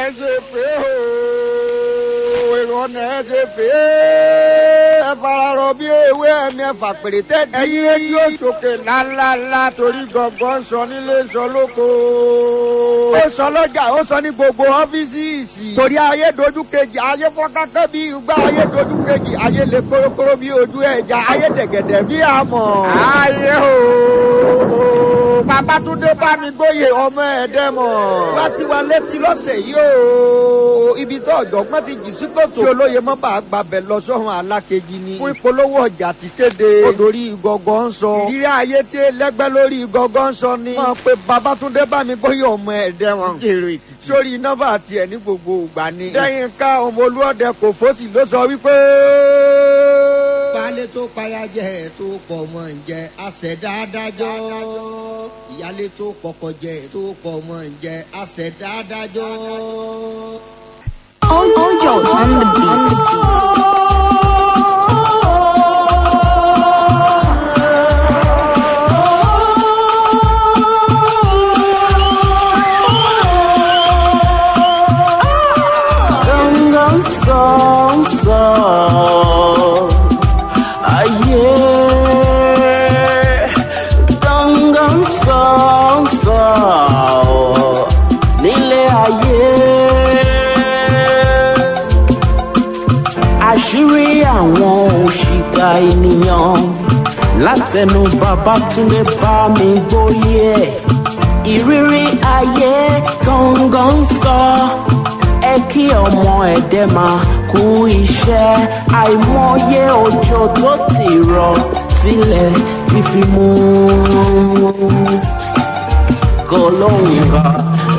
ẹ ṣe pé o èrò ọ̀nà ẹ ṣe pé ẹ fararọ bí ewé ẹni ẹfà pèrè tẹ́tí. ẹyin rédíò sókè ńláńláńlá torí gangan sọ nílé sọ lóko. ó sọ lọ́jà ó sọ ní gbogbo ọ́fíìsì. torí ayé dojú kejì ayé fọ́nkákẹ́ bí igbá ayé dojú kejì ayé lè kórókóró bí ojú ẹja ayé dẹ̀gẹ̀dẹ̀ bí àmọ̀. ayé o babatunde bámi gbóyè ọmọ ẹ̀dẹ́mọ̀. wá sí wa létí lọ́sẹ̀ yìí o ibi tó ọ̀jọ̀gbọ́n ti jì sí kòtò. kí olóye mọ́ bá gbàbẹ̀ lọ sọ́run alákejì ni. fún ìpolówó ọjà ti kéde. odori gọ́gọ́ ń sọ. ìrírí ayé tí lẹ́gbẹ́ lórí gọ́gọ́ ń sọ ni. wọ́n pe babatunde bámi gbóyè ọmọ ẹ̀dẹ́mọ̀. èrò èkìtì. sórí nọ́mbà tiẹ̀ ní gbogbo ìgbà ni. lẹ́yìn ká ọmọ olúọdẹ kò fọ́sì ló sọ wípé baálé tó payájẹ tó pọ̀ mọ́ ń jẹ àṣẹ̀dá adájọ́ ìyálé tó pọkọ jẹ tó pọ̀ mọ́ ń jẹ àṣẹ̀dá adájọ́. Ojo on the beat. Gangan song song Aye Gangan song song Nílé ayé Àṣírí àwọn òṣìkà ènìyàn Látẹnu Babátúndé bá mi gbóyè Ìrírí ayé gangan sọ ẹ kí ọmọ ẹ̀dẹ́ máa kú iṣẹ́ àìmọye òjò tó ti rọ̀ tilẹ̀ ti fi mú kó lóhùn kan.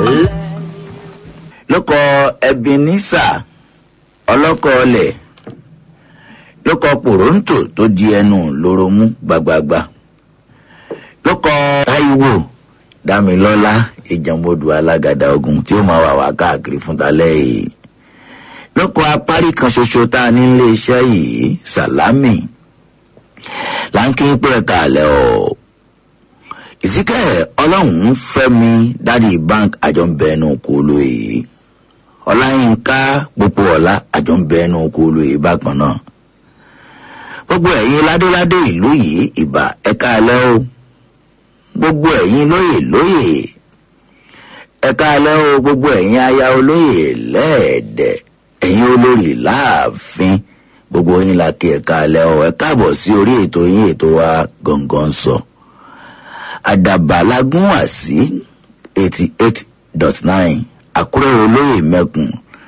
lókọ ebenezer ọlọ́kọ̀ ọlẹ̀ lókọ pòróntò tó di ẹnu lóró mú gbagbagba lókọ taiwo dámilọ́lá ìjàmbodò alágàdá ogun tí ó máa wà wá káàkiri fún talẹ́ yìí lókọ apárí kan ṣoṣo tá a ní ilé iṣẹ́ yìí sàlámì láńkì pé ẹ̀ka àlẹ́ ọ̀ ìsíkẹ́ ọlọ́run fẹ́mi dádì bank àjọǹbẹ̀ẹ́nu kò lóye ọláyínká gbogbo ọ̀la àjọǹbẹ̀ẹ́nu kò lóye bákan náà gbogbo ẹ̀yin ládéládé ìlú yìí ìbà ẹ̀ka àlẹ́ o gbogbo ẹ̀yin lóyè lóyè ẹ̀ka alẹ́ o gbogbo ẹ̀yin aya olóyè lẹ́ẹ̀dẹ̀ ẹ̀yin olórí láàfin gbogbo yín la kí ẹ̀ka alẹ́ o ẹ káàbọ̀ sí orí ètò yín ètò wa gangan sọ àdàbà lágún wá sí eighty eight dot nine àkúrẹ́ olóyè mẹ́kun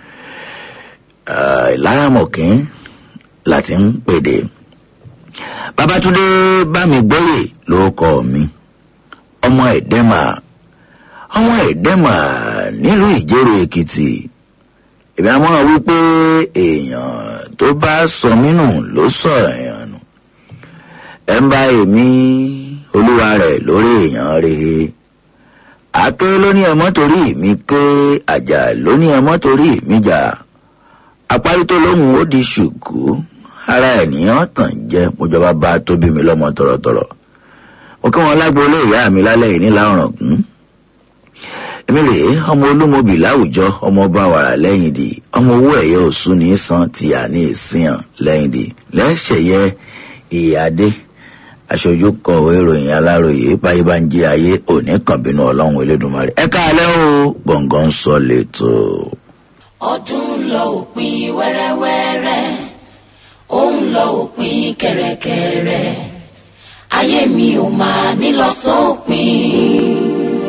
ìlaramọ̀kín láti ń pèdè babatunde bámigbóyè ló kọ́ mi ọmọ ẹ̀dẹ́mà ọmọ ẹ̀dẹ́mà nílùú ìjẹ́rò èkìtì èmi àmọ́ wípé èèyàn tó bá sọ mí nù ló sọ èèyàn nù ẹ̀ ń bá èmi olúwa rẹ̀ lórí èèyàn rèé àké ló ní ẹmọ́ torí mi ké àjà ló ní ẹmọ́ torí mi jà apárí tó lóhùn ó di ṣùkú ara ènìyàn tàn jẹ́ mojọba bá tóbi mi lọ́mọ tọ̀rọ̀tọ̀rọ̀ mo kí wọn lágboolé ìyá mi lálẹ́ yìí nílà ọ̀ràngún èmi rèé ọmọ olúmọbì láwùjọ ọmọ ọba wàrà lẹ́yìn di ọmọ owó ẹ̀yẹ òsùn ní san tìyà ní ìsìyàn lẹ́yìn di lẹ́sẹ̀yẹ ìyáde aṣojú kọ̀wé ìròyìn aláròyé báyé bá ń jí ayé òní kàn bínú ọlọ́run elédùnmarè ẹ káalẹ́ o gbọ̀ngàn sọ lẹ́tọ̀. ọdún ń lọ òpin wẹ́rẹ́wẹ́rẹ́ ó ń lọ òpin kẹ̀rẹ̀kẹ̀rẹ̀ ayé mi ò máa nílọ sópin.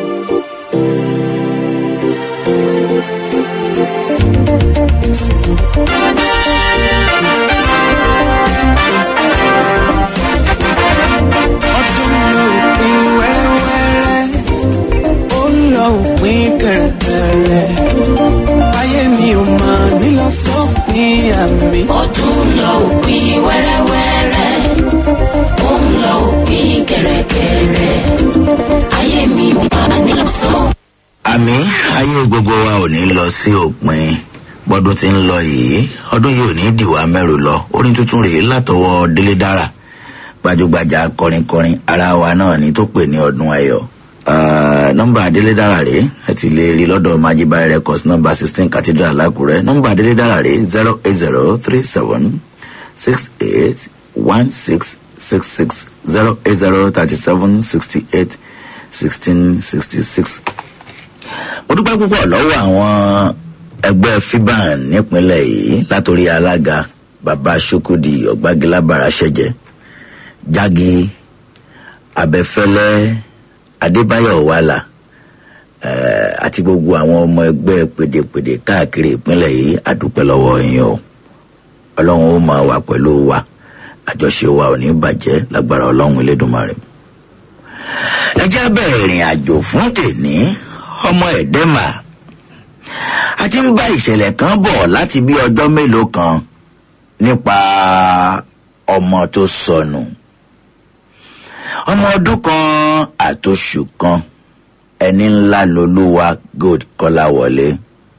ọdún lọ òpin wẹ́rẹ́wẹ́rẹ́ ó ń lọ òpin kẹ̀rẹ̀kẹ̀rẹ̀ ayé mi ò máa nílọ sópin àmì. ọdún ń lọ òpin wẹ́rẹ́wẹ́rẹ́ ó ń lọ òpin kẹ̀rẹ̀kẹ̀rẹ̀ ayé mi ò máa nílọ sópin. àmì ayé gbogbo wa ò ní lọ sí òpin bọ́dún tí ń lọ yìí ọdún yìí ò ní dìwà mẹ́rù lọ orin tuntun rèé látọwọ́ délé dára gbajúgbajà kọrinkọrin ara wa náà ni tó pè ní ọdún ayọ̀ Ah, nọ́mbà adélédára rèé ẹ ti lè rí lọ́dọ̀ majibai records nọ́mbà sixteen cathedral lákùrẹ́ nọ́mbà adélédára rèé zero eight zero three seven six eight one six six six zero eight zero thirty seven sixty eight sixteen sixty six. mo dúpẹ́ púpọ̀ lọ́wọ́ àwọn ẹgbẹ́ fiban nípínlẹ̀ yìí látòrí alága baba sokodi ọ̀gbágilábàrà ṣẹ̀jẹ̀ jági abẹ́fẹ́lẹ́ adébáyọ̀ wàlà eh, àti gbogbo àwọn ọmọ ẹgbẹ́ pèdèpèdè káàkiri ìpínlẹ̀ yìí àdúpẹ́ lọ́wọ́ yín o ọlọ́run ó máa wà pẹ̀lú wa àjọṣe wa ò ní bàjẹ́ lágbára ọlọ́run elédùnmarè. ẹ jẹ́ bẹ̀rẹ̀ ìrìn àjò fún tèní ọmọ ẹ̀dẹ́mà a ti ń bá ìṣẹ̀lẹ̀ kan bọ̀ láti bí ọjọ́ mélòó kan nípa ọmọ tó sọnù ọmọ ọdún kan àtòṣù kan ẹni ńlá lolúwa gold kọláwọlé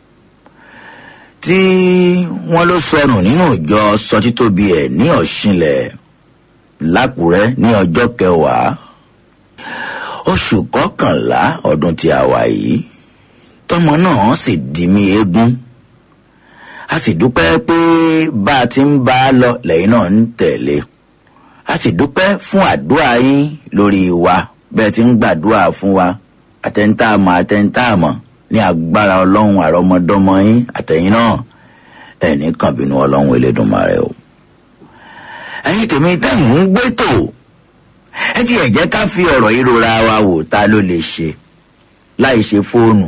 tí wọn ló sọnù nínú ìjọ sọtítóbi ẹ ní ọ̀ṣinlẹ̀ lákùrẹ́ ní ọjọ́ kẹwàá oṣù kọkànlá ọdún tí a wà yìí tọmọ náà sì di mí eégún a sì dúpẹ́ pé bá a ti ń bá a lọ lẹ́yìn náà ń tẹ̀lé a sì dúpẹ́ fún àdúrà yín lórí wa bẹ́ẹ̀ ti ń gbàdúrà fún wa àtẹ̀ntàmọ̀ àtẹ̀ntàmọ̀ ní agbára ọlọ́run àrọ́mọdọ́mọ yín àtẹ̀yìn náà ẹ̀ní kan bínú ọlọ́run elédùnmarè o. ẹ̀yin tèmi tẹ̀hún ń gbé tò ẹ ti ẹ̀ jẹ́ ká fi ọ̀rọ̀ yìí rora wa wò ta ló lè ṣe láì ṣe fóònù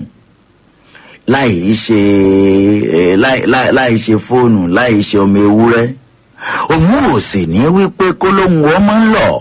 láì ṣe eh, láì- láì- láì ṣe fóònù láì ṣe ọmọ ewúrẹ́ òun ò sì ní wípé kólóhùn ọmọ ń lọ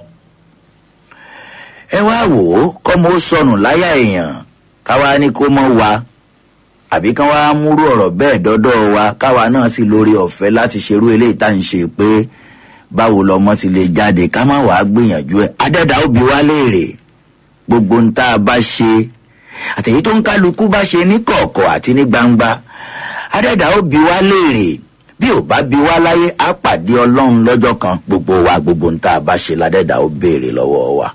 ẹ wá wò ó kọ́mọ ó sọnù láyà èèyàn káwa ní kó mọ́ wa àbí kán wá múrú ọ̀rọ̀ bẹ́ẹ̀ dọ́dọ̀ wa káwa náà sì lórí ọ̀fẹ́ láti ṣerú eléyìí tá à ń ṣe pé báwo lọmọ ti lè jáde ká má wàá gbìyànjú ẹ adẹ́dà ó bi wá léèrè gbogbo ń tá a bá ṣe àtẹ̀yí tó ń kálukú bá ṣe ní kọ̀ọ̀kọ̀ àti ní gbangba adẹ́dà ó bi wá léèrè bí ò bá bi wá láyé á pàdé ọlọ́run lọ́jọ́ kan gbogbo wa gbogbo ń tá a bá ṣe ládẹ́dà ó béèrè lọ́wọ́ wa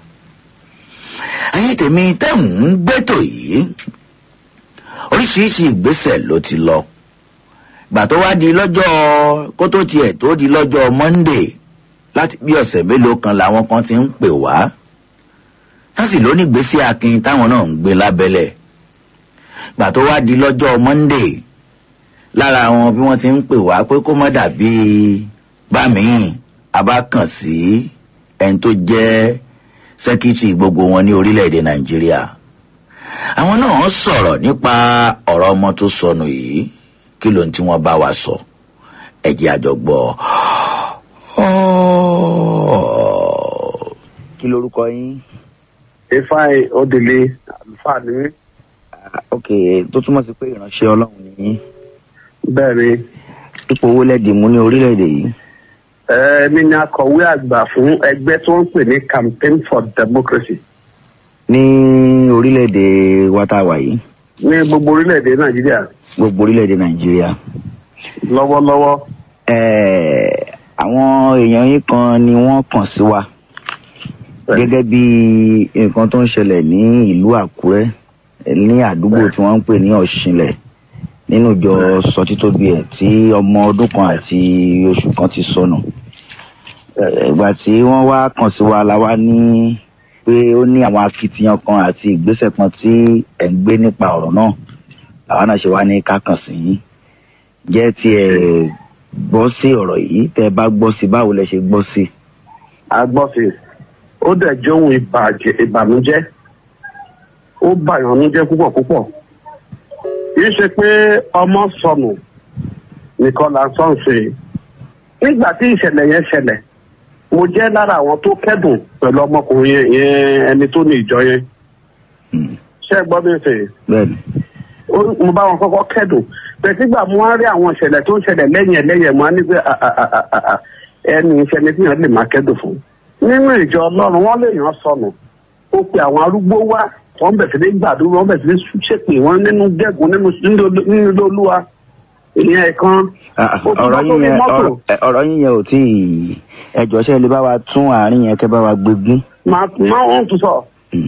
ayé tèmi tẹ́hùn ń gbẹ́tò yìí oríṣiríṣi ìgbésẹ̀ ló ti lọ gbà tó wá di lọ́jọ́ kó tó tiẹ̀ tó di lọ́jọ́ monday láti bí ọ̀sẹ̀ mélòó kan làwọn kan ti ń pè wá wọ́n sì lóní gbèsè akin táwọn náà ń gbé lábẹ́lẹ̀ gbà tó wá di lọ́jọ́ monday lára àwọn bí wọ́n ti ń pè wá pé kó má dàbí bámìín abákàn sí ẹni tó jẹ́ sẹ́kítì gbogbo wọn ní orílẹ̀-èdè nàìjíríà àwọn náà sọ̀rọ̀ nípa ọ̀rọ̀ ọmọ tó sọnù yìí kí ló ń tí wọ́n bá wa sọ ẹ̀jẹ̀ àjọgbọ́ kí lorúkọ yín ifeanyi odele àlùfáà ni mí ok tó túmọ̀ sí pé ìránṣẹ́ ọlọ́run ni yín bẹ́ẹ̀ ni ipò owó lẹ́dí mú ní orílẹ̀-èdè yìí èmi ni akọ̀wé àgbà fún ẹgbẹ́ tó ń pè ní campaign for democracy ní orílẹ̀-èdè wa tá a wà yìí ní gbogbo orílẹ̀-èdè nàìjíríà gbogbo orílẹ̀-èdè nàìjíríà lọ́wọ́lọ́wọ́ Ẹ̀ẹ́, àwọn èèyàn yín kan ni wọ́n kàn sí wa gẹ́gẹ́ bí nǹkan tó ń ṣẹlẹ̀ ní ìlú àkúrẹ́ ní àdúgbò tí wọ́n ń pè ní ọ̀ṣinlẹ̀ nínú ìjọ sọtítóbi ẹ̀ tí ọmọ ọdún kan àti oṣù kan ti sọnù Ẹ̀ẹ́, ìgbà tí wọ́n wá kàn sí wa la wá ní pé ó ní àwọn akitiyan kan àti ìgbésẹ̀ kan tí ẹ̀ ń gbé nípa ọ̀rọ̀ náà làwọn náà ṣe wá ní ká kàn sí yín jẹ́ tí ẹ gbọ́ sí ọ̀rọ̀ yìí tẹ́ ẹ bá gbọ́ sí báwo lẹ ṣe gbọ́ sí. agbọ́fin ó dẹ̀ jẹ́ ohun ìbàjẹ́ ìbànújẹ́ ó bàyànújẹ́ púpọ̀ púpọ̀ kìí ṣe pé ọmọ sọnù nìkan là ń sọ ń ṣe nígbà tí ìṣẹ̀lẹ̀ yẹn ṣẹlẹ̀ mo jẹ́ lára àwọn tó kẹ́dùn pẹ̀lú ọmọkùnrin yẹn yẹn ẹni tó ní ìjọ yẹn ṣé ẹ gbọ́ mi fè bẹ́ẹ̀ni ó- mo bá wọn kọ́kọ́ kẹ́dùn pẹ̀sígbà mo wá rí àwọn ìṣẹ̀lẹ̀ tó ń ṣẹlẹ̀ lẹ́yìn ẹlẹ́yẹ̀ mo á ní pé à- à- à- à- à- à, ẹni ìṣẹ̀lẹ̀ tí yẹn lè máa kẹ́dùn fún. nínú ìjọ ọlọ́run wọ́n lè yàn sọnù ó pe àwọn arúgbó wá wọ́n bẹ̀ sí ní gbàdúrà wọ́n bẹ̀ sí ní ṣépè wọ́n nínú gẹ́gùn nínú nínú ilé olúwa ìyẹn ẹ̀kan Ah, ah, ó tún ọ̀rọ̀ bá yín sórí yẹn mọ́tò. ọ̀rọ̀- ẹ, ọ̀rọ̀ yín yẹn ò tí ì ẹjọ́ ṣe lè bá wa tún àárín yẹn kẹ́ bá wa gbégún. máa máa wọ́n tún sọ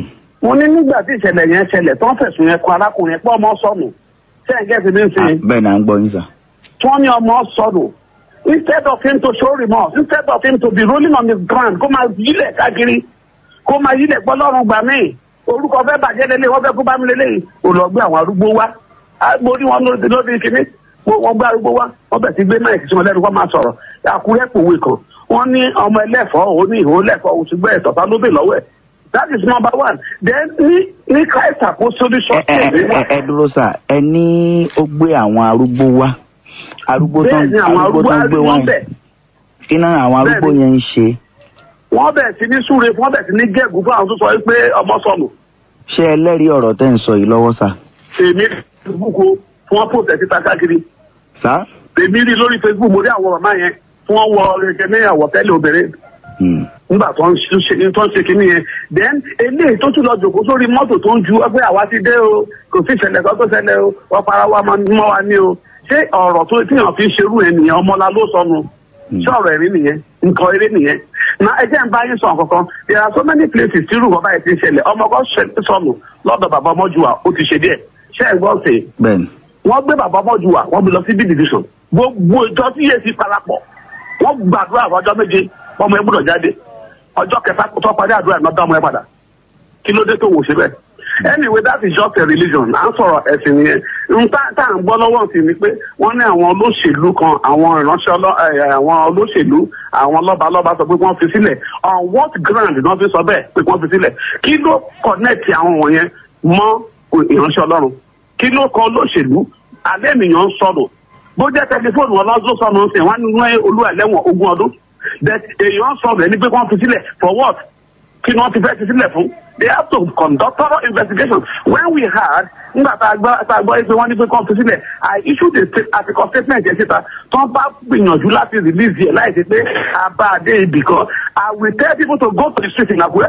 mo ní nígbà tí ìṣẹ̀lẹ̀ yẹn ṣẹlẹ̀ tó ń fẹ̀sùn yẹn kan arákùnrin yẹn pé ọmọ sọnù sẹ́yìn mi ń sìn bẹ́ẹ̀ ni à ń gbọ́ yín sà. tí wọ́n ní ọmọ sọnù instead of him to show remorse instead of him to be rolling on his ground kó máa yílẹ̀ káàkiri kó máa yílẹ̀ gbọ́ lọ́rùn gbà mí orúkọ fẹ́ bàjẹ́ lélẹ̀ wọ́n fẹ́ kó bá mi lélẹ̀ yìí ò lọ gbé àwọn arúgbó wá Á, mo rí wọn lóde lóde kínní mo- wọ́n gbé arúgbó wá wọ́n bẹ̀ sí gbé máìkì sí wọn lẹ́nu kó máa sọ̀rọ̀ àkúrẹ́ pòwe kan wọ́n ní ọmọ ẹlẹ́fọ̀ọ́ òun ní ìhó lẹ́fọ̀ọ́ òun ti gbé ẹ̀tọ́ ta ló bè lọ́wọ́ ẹ̀ that is number one then ní ní christ apostolic ẹ ẹ church ẹ ẹ dúró sà ẹ ní ó gbé àwọn arúgbó wá arúgbó tó bẹ́ẹ̀ ń ni àwọn arúgbó arúgbó tó ń gbé wá arúgbó bẹ̀ yẹn kí náà àwọn arúgbó Bẹ́ẹ̀ ni. yẹn ń ṣe wọ́n bẹ̀ sí ní súre wọ́n bẹ̀ sí ní gẹ̀gùn fún àwọn tó sọ pé ọmọ sọnù ṣé ẹlẹ́rìí ọ̀rọ̀ tẹ́ ń sọ yìí lọ́wọ́ sà. èmi facebook o fún wọn post ẹ̀ síta káàkiri sà. èmi rí lórí facebook mo rí àwọn màmá yẹn fún wọn wọ ẹgbẹ́ ní àwọ̀tẹ́lẹ̀ obìnrin Hmm. nígbà tó ń ṣe tó ń ṣe kínní yẹn then eléyìí tó tún lọ jòkó sórí mọ́tò tó ń ju ẹgbẹ́ àwa ti dé o kò sí ìṣẹ̀lẹ̀ kan tó ṣẹlẹ̀ o wọ́n para wa máa mọ́ wa ní o ṣé ọ̀rọ̀ tó tíyàn fi ń ṣerú ẹ̀ nìyẹn ọmọlá ló sọnù ṣé ọ̀rọ̀ ẹ̀rí nìyẹn nǹkan eré nìyẹn na ẹ jẹ́ ń bá yín sọ kankan there are so many places tí irú bàbá yìí ti ń ṣẹlẹ̀ ọmọ kan ṣẹ- sọnù lọ́dọ̀ bàbá ọmọjúwà ó ti ṣe díẹ̀ ṣé ẹ̀ gbọ́ sí i bẹ́ẹ̀ ni. wọ́n gbé bàbá ọmọjúwà wọ́n bí lọ sí b division gbogbo ìjọ tí yéé ti parapọ̀ wọ́n gbàdúrà fún ọjọ́ méje ọmọ ẹ gbọ́dọ̀ jáde ọjọ́ kẹta tó parí àdúrà náà dá ọmọ ẹ padà kí ló dé tó wò ṣe bẹ́ẹ̀. anyway that is just a religion à ń sọ̀rọ̀ ẹ̀sìn nìyẹn n tá tá à ń gbọ́ lọ́wọ́ sí ni pé wọ́n ní àwọn olóṣèlú kan àwọn ìránṣẹ́ ọlọ́- ẹ̀, àwọn olóṣèlú àwọn lọ́balọ́ba sọ pé wọ́n fi sílẹ̀ on what ground ni wọ́n fi sọ bẹ́ẹ̀ pé wọ́n fi sílẹ̀ kí ló connect àwọn wọ̀nyẹn mọ́ ìránṣẹ́ ọlọ́run kí ló kọ olóṣèlú alẹ́ ènìyàn ń sọ̀rọ̀ bó jẹ́ tẹlifóònù wọn lọ́dún sọnù ń sìn wọ́n ní olúwa lẹ́wọ̀n ogún ọdún that èèyàn sọ̀rọ̀ ẹni pé wọ́n fi sílẹ̀ for what kí ni wọ́n ti fẹ́ fi sílẹ̀ fún they have to conduct thorough investigation when we had nígbà tá a gbọ́ tá a gbọ́ pé wọ́n ní pé kọ́ fi sílẹ̀ i issued a state article statement yẹn síta tó bá gbìyànjú láti release yẹ láì ṣe pé a bá a dé ibì kan i will tell people to go to the street in Akure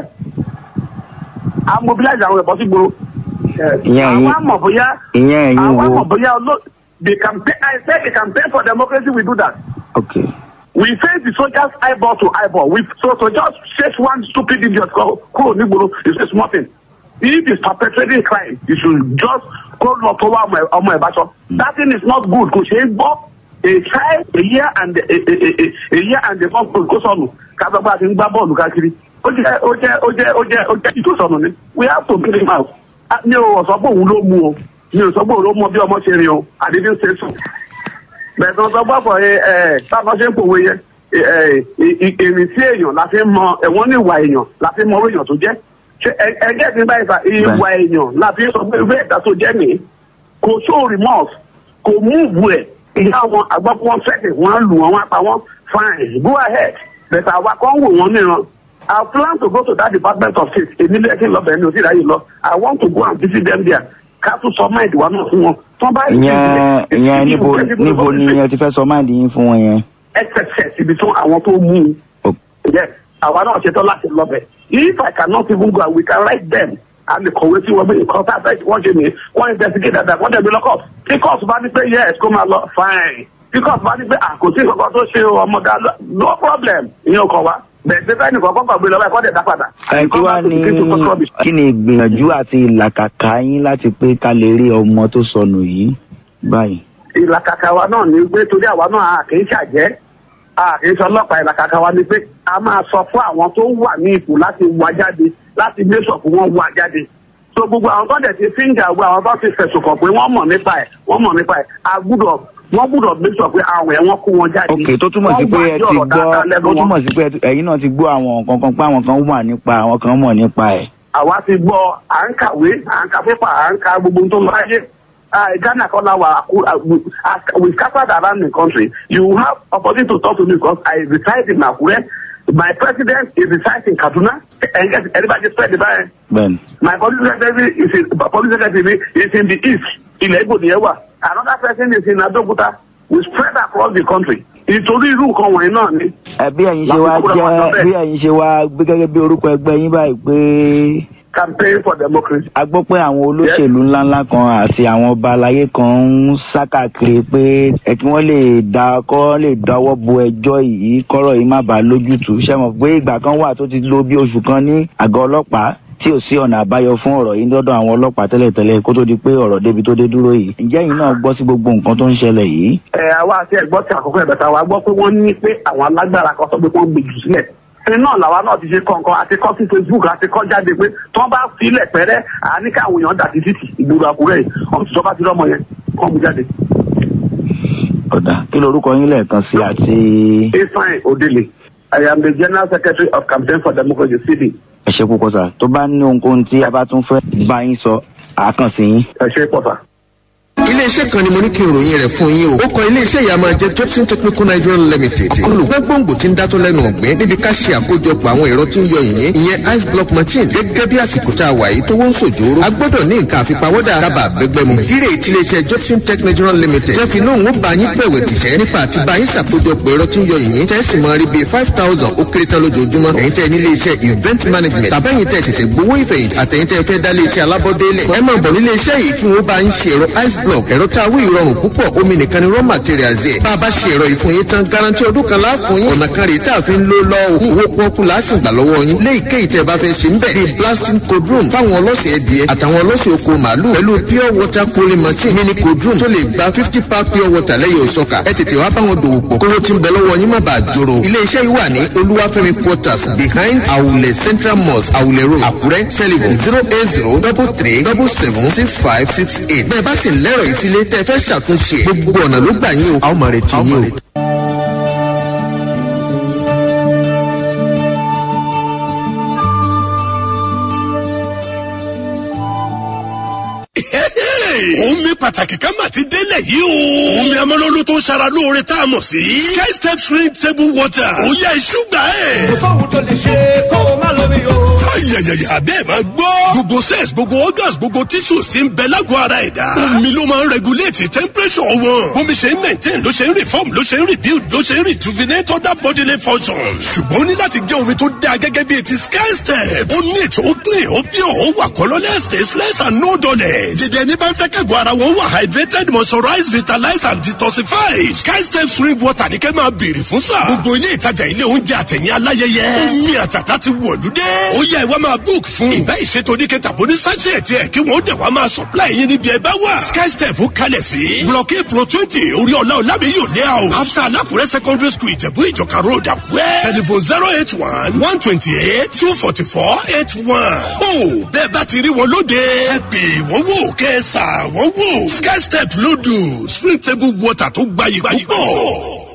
i mobilize àwọn ẹ̀bọ sí gbòòrò Ìyẹn àwọn ẹ̀yin- àmọ̀ bóyá ìyẹn ẹ̀yin àwọn wo àmọ̀ bóyá olóò the campaign i said the campaign for democracy we do that. ok We face the soldiers eyeball to eyeball. We so to just chase one stupid idiot go kúrò nígboro is a small thing. If he's perpetrating crime, you should just go lọ tó wá ọmọ ẹ̀- ọmọ ẹ̀ bá sọ. That thing is not good. Kò ṣeé gbọ́. A child a year and a, a, a, a, a year and a month kò sọnù. Kábàgbà ti ń gbá bọ́ọ̀lù káàkiri. Ó jẹ́ ó jẹ́ ó jẹ́ ó jẹ́ ó jẹ́ ìtò sọnù ni. We have to kill him out. Ah, Mi ò sọ pé òun ló mú o. Mi ò sọ pé òun ló mú bí ọmọ ṣe rìn o. I didn't say so bẹ̀ẹ̀kan sọ gbọ́pọ̀ ẹ ẹ táwọn ṣe ń pòwe yẹn ẹ ẹ ìrìn sí èèyàn la fi ń mọ ẹ̀wọ̀n ní ìwà èèyàn la fi ń mọ orí èèyàn tó jẹ́ ṣe ẹ- ẹgẹ́ ti báyìí fa ìwà èèyàn la fi ń sọ pé ìwé ẹ̀dá tó jẹ́ nìyí kò show remorse kò múùbù ẹ̀ ìyá wọn àgbọ̀pọ̀ wọn fẹ́ẹ̀kì wọn lù wọn wọn pa wọn fine go ahead bẹ̀tẹ̀ àwa kan wò wọn níran I plan to go to that department of state èmi lẹ́yìn kí n lọ bẹ̀rẹ̀ mi ò sí ìráyè lọ I want to go and visit them there ká tún sọ máìdì wa náà fún wọn tán bá ìyẹn ìyẹn níbo níbo ni ẹ ti fẹ́ sọ máàdì yín fún wọn yẹn. xxx ibi tí àwọn tó mú un. Ok. yes àwa náà ṣetán láti lọ bẹ̀. if i cannot even go we can write them a lè kọ̀wé sí wọn bí nǹkan tá a fẹ́ wọ́n ṣe nìyẹn wọ́n investigate dada wọ́n dẹ̀ bí lọ́kọ̀ tí court bá ní pé yes kó máa lọ fine tí court bá ní pé àkòtí kankan tó ṣe ọmọ ga no problem ìyẹn ò kàn wá bẹ̀ẹ̀ tí fẹ́ẹ́ nìkan kọ́kọ́ gbé lọ báyìí kọ́ dẹ̀ dá padà. ẹ kí wàá ní kí ni ìgbìyànjú àti ìlàkàkà yín láti pé ká lè rí ọmọ tó sọnù yìí báyìí. ìlàkàkà wa náà ni pé torí àwa náà a kì í ṣàjẹ́ a kì í ṣe ọlọ́pàá ìlàkàkà wa ni pé a máa sọ fún àwọn tó wà ní ipò láti wá jáde láti mẹ́sọ̀ fún wọn wá jáde so gbogbo àwọn tó dẹ̀ ti fíńgà gbogbo àwọn tó ti fẹ̀sùn kàn pé wọ́n mọ̀ nípa ẹ̀ wọ́n mọ̀ nípa ẹ̀ a gbúdọ̀ wọ́n gbúdọ̀ mẹ́sọ̀ pé àwọn ẹ̀ wọ́n kó wọn jáde. ok tó túmọ̀ sí pé ẹ ti gbọ́ tó túmọ̀ sí pé ẹ ti- ẹ̀yin náà ti gbọ́ àwọn nǹkan kan pé àwọn kan wà nípa àwọn kan mọ̀ nípa ẹ̀. àwa ti gbọ́ à ń kàwé à ń ka pépà à ń ka gbogbo ohun tó ń lọ ayé Ah, Ghana kọ́ la wà Aku- ah, we ah, we scattered around the country you have opportunity to talk to me because I reside in Akure my president is reside in Kaduna and get everybody spread the by bẹ́ẹ̀ni. my police secretary is in police secretary is in the east ilẹ̀ Igbo ni ẹ wà another person is in Abeokuta we spread across the country nítorí irú nǹkan wọ̀nyí náà ni ẹ bí ẹ̀yin ṣe wá Láti kúrò máa sọ jẹ́ bẹ́ẹ̀. bí ẹ̀yin ṣe wá gbé gẹ́gẹ́ bí orúkọ ẹgbẹ́ yín báyìí pé campaign for democracy. a gbọ́ pé àwọn olóṣèlú ńláńlá kan àti àwọn ọba aláyé kan ń sá káàkiri pé ẹ kí wọ́n lè da kọ́ lè dáwọ́ bo ẹjọ́ yìí kọ́rọ̀ yìí má bàa lójútùú ṣe mọ̀ pé ìgbà kan wà tó ti lo bí oṣù kan ní àgọ́ ọlọ́pàá tí tí ò sí ọ̀nà àbáyọ fún ọ̀rọ̀ yìí lọ́dọ̀ àwọn ọlọ́pàá tẹ́lẹ̀tẹ́lẹ̀ kó tó di pé ọ̀rọ̀ débi tó dé dúró yìí ǹjẹ́ yìí náà gbọ́ sí gbogbo nǹkan tó ń ṣẹlẹ̀ yìí. ẹ àwa àti ẹgbọ́n ti àkọ́kọ́ ẹ̀bẹ̀ta wa gbọ́ pé wọ́n ní pé àwọn alágbára kan sọ pé wọ́n gbé jù sílẹ̀ ẹni náà làwa náà ti ṣe kọ̀ọ̀kan àti kọ́ sí facebook àti kọ́ jáde pé tí wọ́n bá filẹ̀ pẹ́rẹ́ àní káwọn èèyàn dà sí títì ìgboro àkúrẹ́ yìí wọ́n ti sọ bá ti rọ́mọ yẹn kọ́ mu jáde. ọ̀dà kí lorúkọ yín lẹ́ẹ̀kan sí àti. ifeanyi odele i am the general secretary of campaign for democracy cd. ẹ ṣe púpọ̀ sà tó bá ní ohunkóhun tí a bá tún fẹ́ bá yín sọ àákànṣe yín. ẹ ṣe pọ̀ sà. iléeṣẹ́ kan ni mo ní kí n ròyìn rẹ̀ fún yín o. ó kọ iléeṣẹ́ yìí a máa jẹ́ jobson technical nigeria limited. olùgbẹ́ gbòǹgbò tí ń dátọ́ lẹ́nu ọ̀gbìn níbi ká ṣe àkójọpọ̀ àwọn ẹ̀rọ tí ń yọ yìnyín ìyẹn ice block machine gẹ́gẹ́ bí àsìkò tá a wà yìí tó wọ́n ń sòjòrò. a gbọ́dọ̀ ní nǹkan àfipáwọ́dà kábà bẹ́gbẹ́ mu. ìdílé tí iléeṣẹ́ jobson tech nigeria limited jẹ́ fi lóhùn ó bá yín pẹ̀wẹ̀ tìṣẹ́ nípa àti bá yín ṣàkójọpọ̀ ẹ̀rọ tí ń yọ yìnyín tẹ́ sì máa rí bíi five thousand ó kéré tán lójoojúmọ́. ẹ̀yin tẹ́ ní iléeṣẹ́ event management tàbẹ́yìn tẹ́ ṣẹ̀ṣẹ̀ gbowó ìfẹ̀yìntì àtẹ̀yìn tẹ́ fẹ́ dá iléeṣẹ́ alábọ́délẹ̀. ẹ máa bọ̀ nílé iṣẹ́ yìí kí wọ́n bá yín ṣe ẹ̀rọ ice block ẹ̀rọ tá a wí ìrọ̀rùn púpọ̀ omi nìkan ni raw materials ẹ̀. bá a bá ṣe ẹ̀rọ yìí fún yín tán garanti ọdún kan láàfún yín. ọ̀nà kan rèé tá a fi ń lò lọ òkú owó pọ́ọ́kú lásìkò gbà lọ́wọ́ yín. lé ìkéyìí tẹ́ ẹ bá fẹ́ ṣe ń bẹ̀. bíi blasting cold room fáwọn ọlọ́sẹ̀ ẹ̀dìẹ àtàwọn ọlọ́sẹ̀ oko màálù pẹ̀lú pure water cooling machine mini cold room tó lè gba fifty pack pure water lẹ́yìn òsọ̀kà. ẹ tètè wá báwọn dòwò pọ̀ kówó tí ń bẹ lọ́wọ́ yín má bàa jòrò. ilé iṣẹ́ yìí wà ní olúwàfẹ́mi quarters behind awulẹ̀ central mosque awulẹ̀ road àkúrẹ́ telephone zero eight zero double three double seven six five six eight. bẹ́ẹ̀ bá sì lẹ́rọ̀ ìsílẹ̀ tẹ́ fẹ́ ṣàtúnṣe gbogbo ọ̀nà ló gbà yín o. a ó máa retí yín o. omi pàtàkì kan mà ti délẹ̀ yìí o. omi amọ́lọ́lọ́ tó ń ṣara lóore tá a mọ̀ sí. sky step spring table water. ó yá iṣu gbà ẹ̀. kò sóhun tó lè ṣe kó o má lómi o. ayayaya bẹ́ẹ̀ máa gbọ́. gbogbo cells gbogbo organs gbogbo tissues ti ń bẹ lágọ̀ọ́ ara ẹ̀dá. omi ló máa ń regulate temperature wọn. omi ṣe ń maintain ló ṣe ń reform ló ṣe ń rebuild ló ṣe ń rejuvenate other bodily functions. ṣùgbọ́n ó ní láti jẹ́ omi tó dáa gẹ́gẹ́ bí ti sky step. ó neat ó clean ó pure ó wà colourless tasteless and no dullness. jẹjẹ ní bá ń fẹ́ kẹ́gọ̀ ara wọn wà hydrated moisturized vitalized and detoxified. sky step spring water ní kẹ́ máa béèrè fún sà. gbogbo ilé ìtajà ilé oúnjẹ àtẹ̀yìn aláyẹyẹ. omi àtàtà ti wọ̀lú dé. ó yẹ ìwà máa book fún. ìbá ìṣètò oníkẹta bó ní sachet ẹ̀ kí wọ́n dẹ̀ wá máa supply yín níbi ẹ bá wà. sky step kalẹ̀ sí. block a pro twenty orí ọ̀la ọ̀làbí yóò lé àwọn. after alákùrẹ́ secondary school ìjẹ̀bú ìjọka road àkúrẹ́. telephone zero eight one one twenty eight two forty four eight one. ó bẹ́ẹ̀ bá ti rí wọn lóde. ẹ pè wọ́n wò kẹ́ ẹ sà wọ́n wò. sky step lódù spring table water tó gbayì púpọ̀.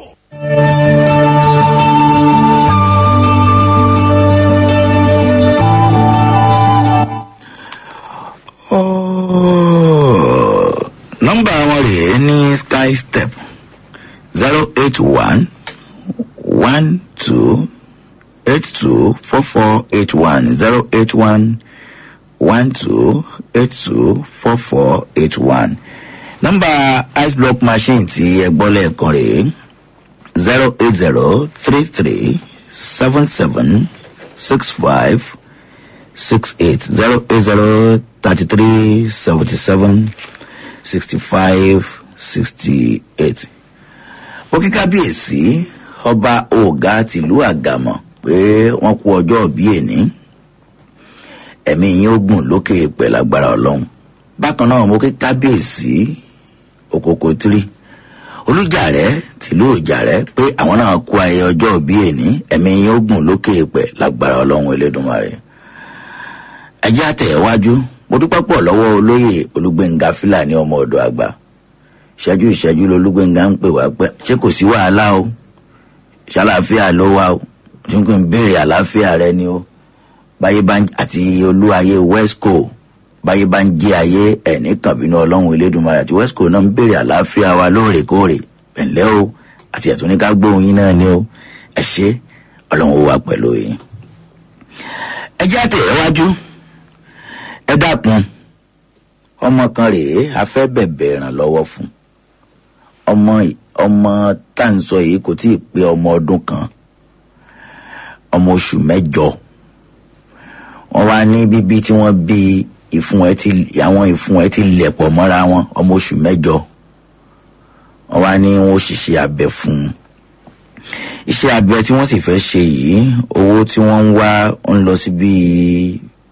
nọ́mbà wọn rèé ní sky step zero eight one one two eight two four four eight one zero eight one one two eight two four four eight one nọ́mbà ice block machine tí ẹ gbọ́ lẹ́ẹ̀kan rèé zero eight zero three three seven seven six five six eight zero eight zero thirty three seventy seven sixty five sixty eight. ó kí kábíyèsí ọba ọ̀gá tìlú àgàmọ̀ pé wọ́n kú ọjọ́ bí èní ẹ̀mí yín ó gùn lókè pẹ̀lú agbára ọlọ́run bákan náà mo kí kábíyèsí òkòkò tírì olùjàrẹ tìlú òjàrẹ pé àwọn náà kú ayẹyẹ ọjọ́ bí èní ẹ̀mí yín ó gùn lókè pẹ̀ lágbára ọlọ́run elédùnmarè ẹjẹ́ àtẹ̀wájú mo dúpẹ́ pọ̀ lọ́wọ́ olóyè olúgbẹ̀ngà fúlàní ọmọ ọ̀dọ̀ àgbà ìṣẹ́jú ìṣẹ́jú lolúgbẹ̀ngà ń pè wá pé ṣé kò sí wàhálà o ṣàlàáfíà ló wà o ṣé kò ń béèrè àlàáfíà rẹ ni o báyé bá ń àti olúwayé wesco báyé bá ń jí ayé ẹ̀ní kànbínú ọlọ́run elédùnmarè àti wesco náà ń béèrè àlàáfíà wa lóòrèkóòrè pẹ̀lẹ́ o àti ẹ̀tún ní ká gbóhùn yín náà ni o ẹ ṣe ọlọ́run ó wà pẹ̀lú yín ẹ jẹ́ àtẹ̀wájú ẹ dákun ọmọ kan rèé a fẹ́ bẹ̀bẹ̀ ìrànlọ́wọ́ fún ọmọ ọmọ tá à ń sọ yìí kò tí ì pé ọmọ ọdún kan ọmọ oṣù mẹ́jọ wọ́n wá ní bíbí tí wọ́n bí ìfun ẹ ti àwọn ìfun ẹ ti lẹ̀pọ̀ mọ́ra wọn ọmọ oṣù mẹ́jọ wọ́n wá ní wọ́n ṣiṣẹ́ abẹ fún un iṣẹ́ abẹ tí wọ́n sì fẹ́ ṣe yìí owó tí wọ́n ń wá ń lọ sí bíi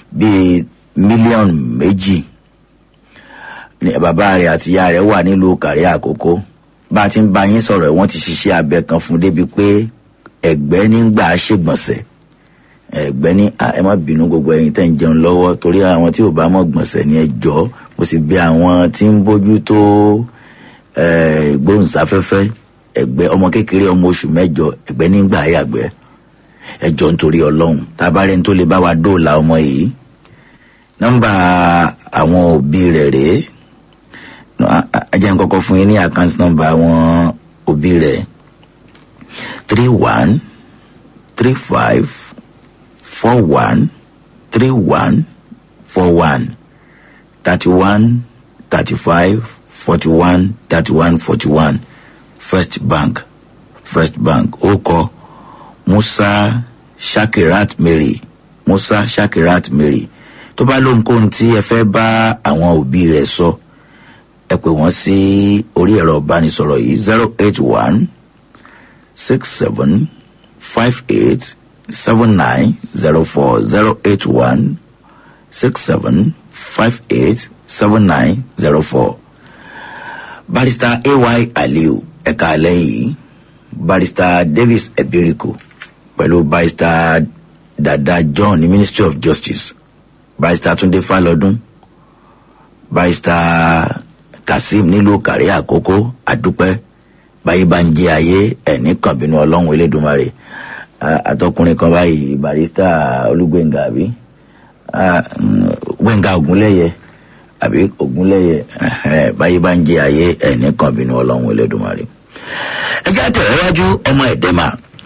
bíi mílíọ̀nù méjì ní bàbá rẹ̀ àti ìyá rẹ̀ wà nílùú kàrí àkókò bá a ti ń bá yín sọ̀rọ̀ wọ́n ti ṣiṣẹ́ abẹ kan fún débi pé ẹ̀gbẹ́ nígbà ṣègbọ̀nsẹ̀ ẹ̀gbẹ́ ní "Ah, ẹ má bínú gbogbo ẹ̀yin tẹ́ ń jẹun lọ́wọ́ torí àwọn tí ò bá mọ̀ gbọ̀nsẹ̀ ní ẹjọ́ mo sì bí àwọn tí ń bójú tó eh, ìgbóhùnsáfẹ́fẹ́ ẹ̀gbẹ́ ọmọ kékeré ọmọ oṣù mẹ́jọ ẹ̀gbẹ́ nígbà yàgbẹ́ ẹjọ́ nítorí ọlọ́run tá a bá rẹ́ni tó lè bá wa dóòlà ọmọ yìí nọ́mbà àwọn òbí rẹ̀ rèé No, a- a- ẹ jẹ́ n kọ́kọ́ fún yín ní àkáǹtì nọ́mbà àwọn òbí rẹ̀ three one three five four one three one four one thirty one thirty five forty one thirty one forty one first bank first bank ó kọ musa shakirat mary musa shakirat mary tó bá lóhunkóhun tí ẹ fẹ́ bá àwọn òbí rẹ̀ sọ ẹ pè wọ́n sí orí ẹ̀rọ ìbánisọ̀rọ̀ yìí zero eight one six seven five eight seven nine zero four zero eight one six seven five eight seven nine zero four barrister ay aliu ẹ̀ka alẹ́ yìí barrister davis ebiriku pẹ̀lú barrister dada john ní ministry of justice barrister tunde falọdún barrister kazeem nílùú kàrí àkókò àdúpẹ́ báyìí bá ń jẹ ayé ẹ̀ní kan bínú ọlọ́run elédùnmarè Ah, àtọkùnrin kan báyìí barrister olúgbẹ̀ngà àbí Ah, mm, gbẹ̀ngà ògúnlẹ̀yẹ àbí ògúnlẹ̀yẹ ẹ̀hẹ́n, báyìí bá ń jẹ ayé ẹ̀ní kan bínú ọlọ́run elédùnmarè ẹ jẹ́ àtẹ̀wájú ọmọ ẹ̀dẹ́mà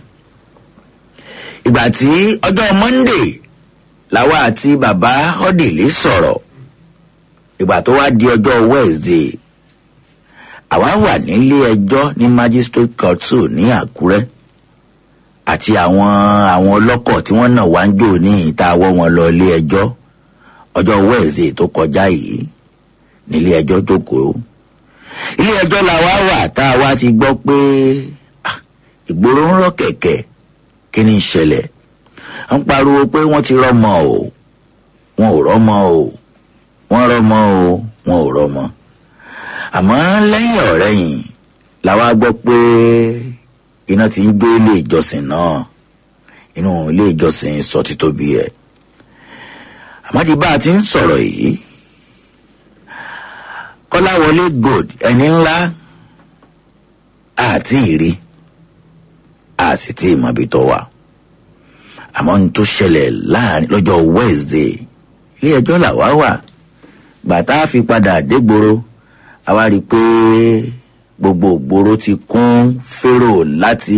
ìgbà tí ọjọ́ monday làwa àti bàbá ọ́dìlì sọ̀rọ̀ ìgbà tó wá di ọjọ́ wednesday àwa wà nílé ẹjọ́ ní magistrate court two ní àkúrẹ́ àti àwọn àwọn ọlọ́kọ̀ tí wọ́n náà wá ń jò ní ìta àwọ̀ wọn lọ ilé ẹjọ́ ọjọ́ wednesday tó kọjá yìí nílé ẹjọ́ jókòó ilé ẹjọ́ làwa wà tá a wá ti gbọ́ pé ah, ìgboro ń rọ kẹ̀kẹ́ kí ni ń ṣẹlẹ̀ ń pariwo pé wọ́n ti rọ́mọ o wọn ò rọ́mọ o wọ́n rọ́mọ o wọn ò rọ́mọ àmọ́ lẹ́yìn ọ̀rẹ́yìn làwa gbọ́ pé iná ti ń gbé ilé ìjọsìn náà inú ilé ìjọsìn sọ títóbi ẹ̀ àmọ́dí bá a ti ń sọ̀rọ̀ yìí kọ́láwọlé gold ẹni ńlá àti ìrí a sì ti ìmọ̀bi tó wà àmọ́ ní tó ṣẹlẹ̀ láàrin lọ́jọ́ wednesday ilé ẹjọ́ làwa wà gbàtà fi padà dégboro àwa rí i pé gbogbo ògboro ti kún fèrò láti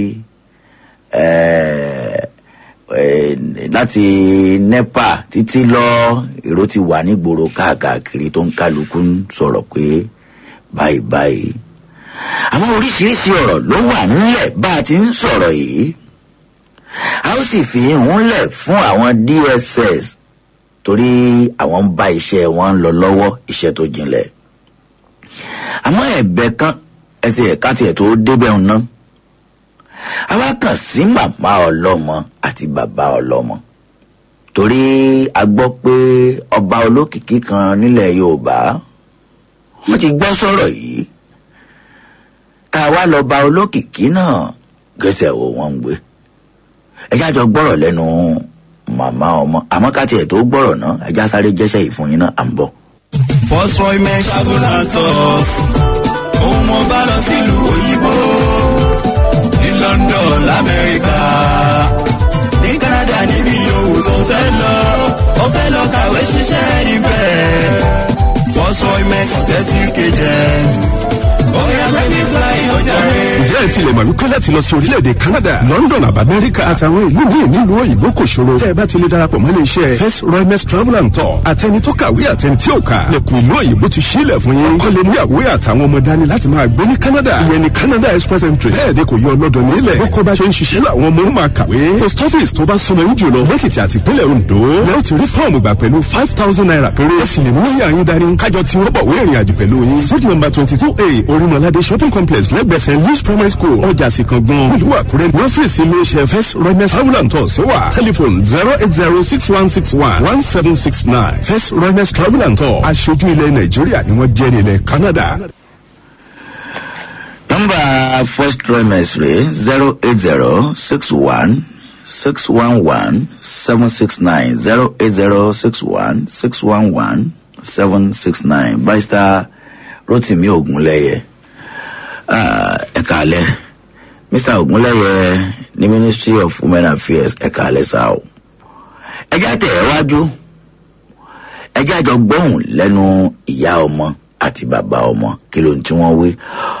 eh, eh, láti nepa títí lọ èrò ti wà nígboro káàkiri tó ń kálukú ń sọ̀rọ̀ pé báyìí báyìí àwọn oríṣiríṣi ọ̀rọ̀ ló wà nílẹ̀ bá a ti ń sọ̀rọ̀ yìí a ó sì fi hùn lẹ̀ fún àwọn dss torí àwọn ń bá iṣẹ́ wọn lọ lọ́wọ́ iṣẹ́ tó jinlẹ̀ àmọ́ ẹ̀bẹ̀ kan ẹsẹ̀ ẹ̀ka tiẹ̀ tó débẹ̀ ń ná àwa kàn sí màmá ọlọ́mọ àti bàbá ọlọ́mọ torí a gbọ́ pé ọba olókìkí kan nílẹ̀ yorùbá wọ́n ti gbọ́ sọ̀rọ̀ yìí tá a wá lọ ba olókìkí náà gẹ́sẹ̀ wo wọ́n ń gbé ẹjá jọ gbọ́rọ̀ lẹ́nu màmá ọmọ àmọ́ ká tiẹ̀ tó gbọ́rọ̀ náà ẹjá sáré jẹ́sẹ̀ yìí fún yín náà à ń bọ̀. First Roy men travel and talk. Òun mo bá lọ sílùú òyìnbó. Ní London, l'Amẹ́ríkà. Ní Canada níbi yòówù tó fẹ́ lọ. Ó fẹ́ lọ kàwé ṣiṣẹ́ níbẹ̀. First Roy men authentic agent. Ó yá gbẹ́ni fly ọjà rẹ̀. ǹjẹ́ ẹ tilẹ̀ mọ̀ wípé láti lọ sí orílẹ̀-èdè canada london àbá amẹ́ríkà àtàwọn ìlú míì nílùú òyìnbó kò ṣòro tẹ́ ẹ bá ti lè darapọ̀ mọ́ iléeṣẹ́ first royalness travel and tour àtẹni tó kàwé àtẹni tí ò kà lẹ́kùn ìlú òyìnbó ti sílẹ̀ fún yín kọ́lé ní àwòrán àtàwọn ọmọ dání láti máa gbé ní canada ìyẹn ní canada express entry bẹ́ẹ̀ ni kò yọ ọlọ́dọ̀ nílẹ̀ bó kó bá ṣe ń ṣiṣẹ́ làwọn ọmọ máa kàwé post office tó bá súnmọ́ yín jùlọ lẹ́kìtì àti ìpínlẹ̀ ondo lẹ́yìn tí rí fọ́ọ̀mù gbà pẹ̀lú five thousand naira péré ẹ sì lè mú yà yín dání kájọ tí wọ́n bọ̀ wé ìrìn àjò pẹ̀lú yín suit number twenty two a orímọ̀ládé shopping complex lẹ́gbẹ̀ẹ́ st louis primary school school ọjà sì kan gan ìlú àkúrẹ́ ní ọ́fíìsì iléeṣẹ́ first remes travel and tours wà telephone zero eight zero six one six one one seven six nine first remes travel and tours aṣojú ilẹ̀ nàìjíríà ni wọ́n jẹ́ ní ilẹ̀ canada. nọmba first trimester rẹ̀ zero eight zero six one six one one seven six nine zero eight zero six one six one one seven six nine barrister rotimi ogunlẹyẹ ẹka alẹ mr ogunlẹyẹ ní ministry of women affairs ẹka alẹ sáà o ẹjẹ àtẹ ẹ wájú ẹjẹ àjọ gbọhùn lẹnu ìyá ọmọ àti bàbá ọmọ kí ló ń tí wọn wí.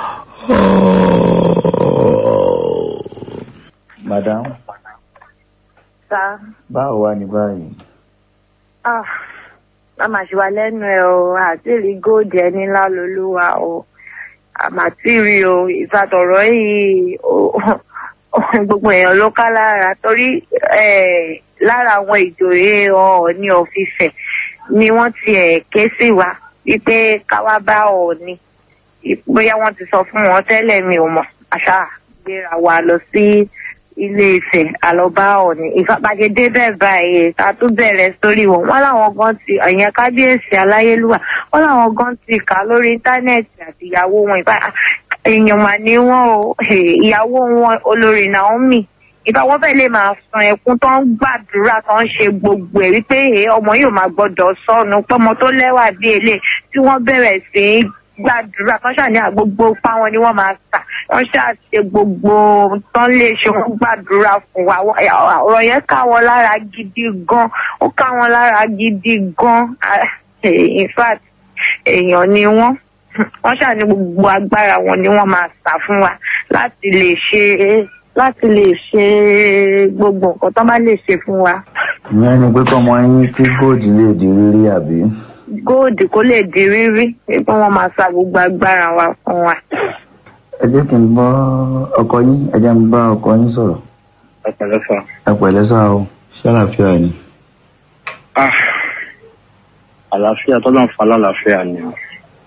madam Sá. báwo wá ní báyìí. Ah, a máa ṣe wà lẹ́nu ẹ̀ o, àti rí góòdì ẹni ńlá lolúwa o. Àmàtí rí o, ìfàtọ̀rọ̀ yìí o, gbogbo èèyàn ló ká lára torí eh, lára àwọn ìjòyè ọ̀ọ́ni ọ̀fìfẹ̀ ni wọ́n ti ẹ̀ ké sí wa wípé káwá bá ọ̀ọ́ni. Bóyá wọ́n ti sọ fún wọn tẹ́lẹ̀ mi ò mọ̀, àṣà gbéra wa lọ sí ilé ìfẹ́ àlọ́bá ọ̀nì ìfapàgédé bẹ́ẹ̀ báyìí ká tún bẹ̀rẹ̀ sórí wọn wọn làwọn gan ti ẹ̀yìn kábíyèsí aláyélúwà wọn làwọn gan ti kà lórí íńtánẹ́ẹ̀tì àti ìyàwó wọn ìbá èèyàn mà ní wọn o ìyàwó wọn olórí naomi ìbá wọn fẹ́ lè máa sun ẹkún tó ń gbàdúrà tó ń ṣe gbogbo ẹ̀ wípé ọmọ yóò máa gbọ́dọ̀ sọnù pọ́mọ tó lẹ́wà bí èlé tí wọ́n bẹ̀rẹ̀ sí í gbàdúrà kan ṣàní àgbogbo pa wọn ni wọn máa sà wọn ṣàṣe gbogbo tán lè ṣe wọn gbàdúrà fún wa ọ̀rọ̀ yẹn ká wọn lára gidi gan ó ká wọn lára gidi gan in fact èèyàn ni wọn wọn ṣàní gbogbo agbára wọn ni wọn máa sà fún wa láti lè ṣe láti lè ṣe gbogbo nǹkan tó bá lè ṣe fún wa. ìyẹn ni pé kọ́mọ yín tí góòdì lè di rírí àbí. góòdì kó lè di rírí pé wọn máa sa gbogbo agbára wa fún wa. ẹ jẹ́ kí n bọ́ ọkọ yín ẹ jẹ́ n bá ọkọ yín sọ̀rọ̀. ẹ pẹ̀lẹ́ sà. ẹ pẹ̀lẹ́ sá o ṣé àlàáfíà ni. Ah, àlàáfíà tọ́lá ń fa lálàáfíà ni o.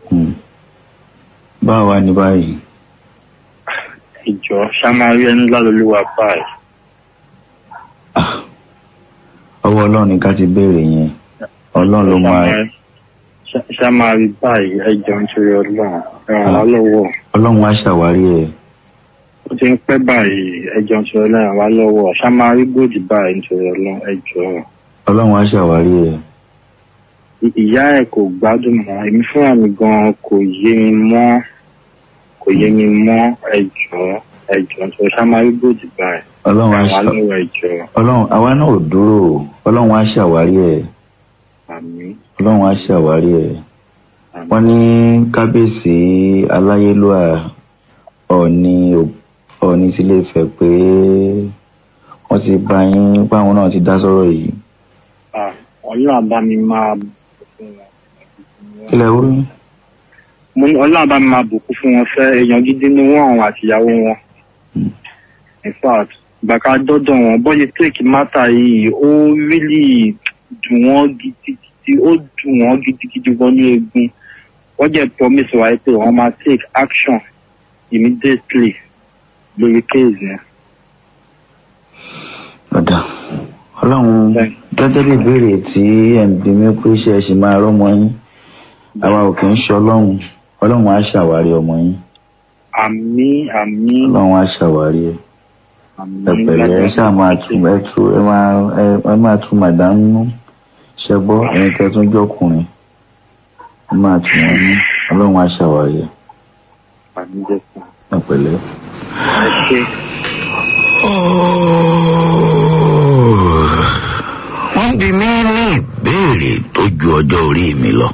báwo wá ní báyìí. ìjọ ṣá máa rí ẹni lálólúwa báyìí. ọwọ́ ọlọ́run ni ká ti béèrè yẹn ọlọ́run ló máa Ṣá- ṣá máa rí báyìí ẹjọ nítorí ọlọ́run ẹ ràn wá lọ́wọ́. ọlọ́run á ṣàwárí ẹ̀. ó ti ń pẹ́ báyìí ẹjọ nítorí ọlọ́run ràn wá lọ́wọ́ ṣá máa rí góòdì báyìí nítorí ọlọ́run ẹjọ. ọlọ́run á ṣàwárí ẹ̀. I- ìyá ẹ̀ kò gbádùn mọ́ èmi fúnra mi gan kò yé mi mọ́ kò yé mi mọ́ ẹjọ ẹjọ nítorí ṣá máa rí góòdì báyìí. ọlọ́run á ràn wá ṣà- lọ́wọ́ ẹjọ. ọlọ́run àwa náà ò dúró o. ọlọ́run á ṣàwárí ẹ̀. àmín. ọlọ́run á ṣàwárí ẹ̀. wọ́n ní kábíyèsí aláyélúwà ọ̀ọ́ni ò- ọ̀ọ́ni sílé ìfẹ́ pé wọ́n ti bá yín báwọn náà ti dá sọ́rọ̀ yìí. Ah, ọlọ́run àbá mi máa kílẹ̀ wúrí. mo ní ọlọ́run bá mi máa bùkún fún wọn fẹ́ èèyàn gidi ni wọ́n àwọn àtìyàwó wọn. in fact bàkà dọ́dọ̀ wọn bọ́yì take matter yìí ó really dùn wọ́n gidigidi ó dùn wọ́n gidigidi gan ní egun wọ́n jẹ́ promise wa pé wọ́n máa take action immediately lórí case yẹn. ọ̀dà ọlọ́run gẹ́gẹ́ bí ìbéèrè tí ẹ̀ ń bí mi pé ṣe ẹ ṣì máa rọ́mọ yín àwa ò kì í ṣe ọlọ́run ọlọ́run á ṣàwárí ọmọ yín àmì àmì ọlọ́run á ṣàwárí ẹ̀ ẹ pẹ̀lẹ́ ẹ ṣáà máa tún ẹ tún ẹ máa ẹ ẹ máa tún màdánù nú ṣe gbọ́ ẹ̀yin tẹ́ tún jọkùnrin ẹ máa tún wọn ní ọlọ́run á ṣàwárí ẹ̀ àmì jẹ́ fún ẹ pẹ̀lẹ́. ẹ ṣe. wọ́n bí mi ní ìbéèrè tó ju ọjọ́ orí mi lọ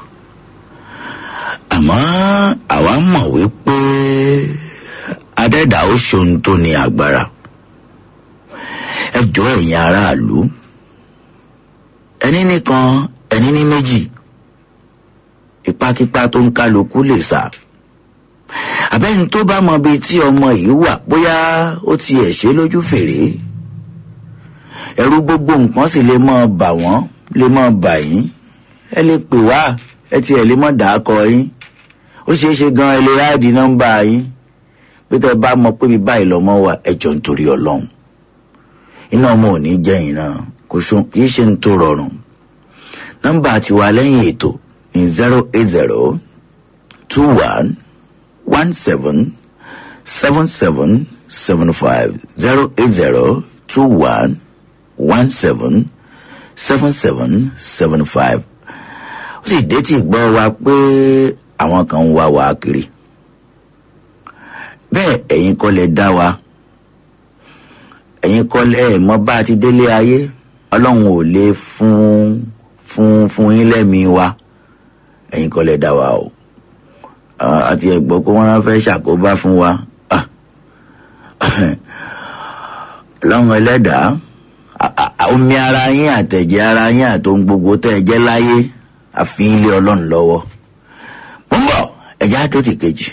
àmọ́ àwa mọ̀ wípé adẹ́dà ó ṣohun tó ní agbára ẹ jọ ẹ̀yin aráàlú ẹni nìkan ẹni ní méjì ipákípá tó ń kálukú lè sá àbẹ́ni tó bá mọ bíi tí ọmọ yìí wà bóyá ó tiẹ̀ ṣe lójú fèrè ẹrú gbogbo nǹkan sì lè mọ bà wọ́n lè mọ bà yín ẹ lè pè wá ẹ tiẹ̀ lè mọ dàákọ yín ó ṣeé ṣe gan ẹ lè ráàdì nọ́mbà yín pé tẹ́ ẹ bá mọ pé bí báyìí lọ́mọ wà ẹjọ́ nítorí ọlọ́run iná ọmọ ò ní jẹ́yìn náà kò sún kì í ṣe ní tó rọrùn nọ́mbà tiwa lẹ́yìn ètò ní zero eight zero two one one seven seven seven seven five zero eight zero two one one seven seven seven seven five ó sì dé tí gbọ́ wa pé àwọn kan ń wá wa kiri bẹ́ẹ̀ ẹ̀yin kọ́ lẹ dá wa ẹ̀yin kọ́ lẹ ẹ̀ mọ́ bá a ti délé ayé ọlọ́run ò lè fún fún fún yín lẹ́mìí wa ẹ̀yin kọ́ lẹ dá wa o àti ẹ̀gbọ́n pé wọ́n fẹ́ ṣàkóbá fún wa ọlọ́run ẹlẹ́dàá omi ara yín àtẹ̀jẹ́ ara yín àtohun gbogbo tẹ́ ẹ jẹ́ láyé àfi ilé ọlọ́run lọ́wọ́ mo ń bọ̀ ẹ̀já tó ti kejì.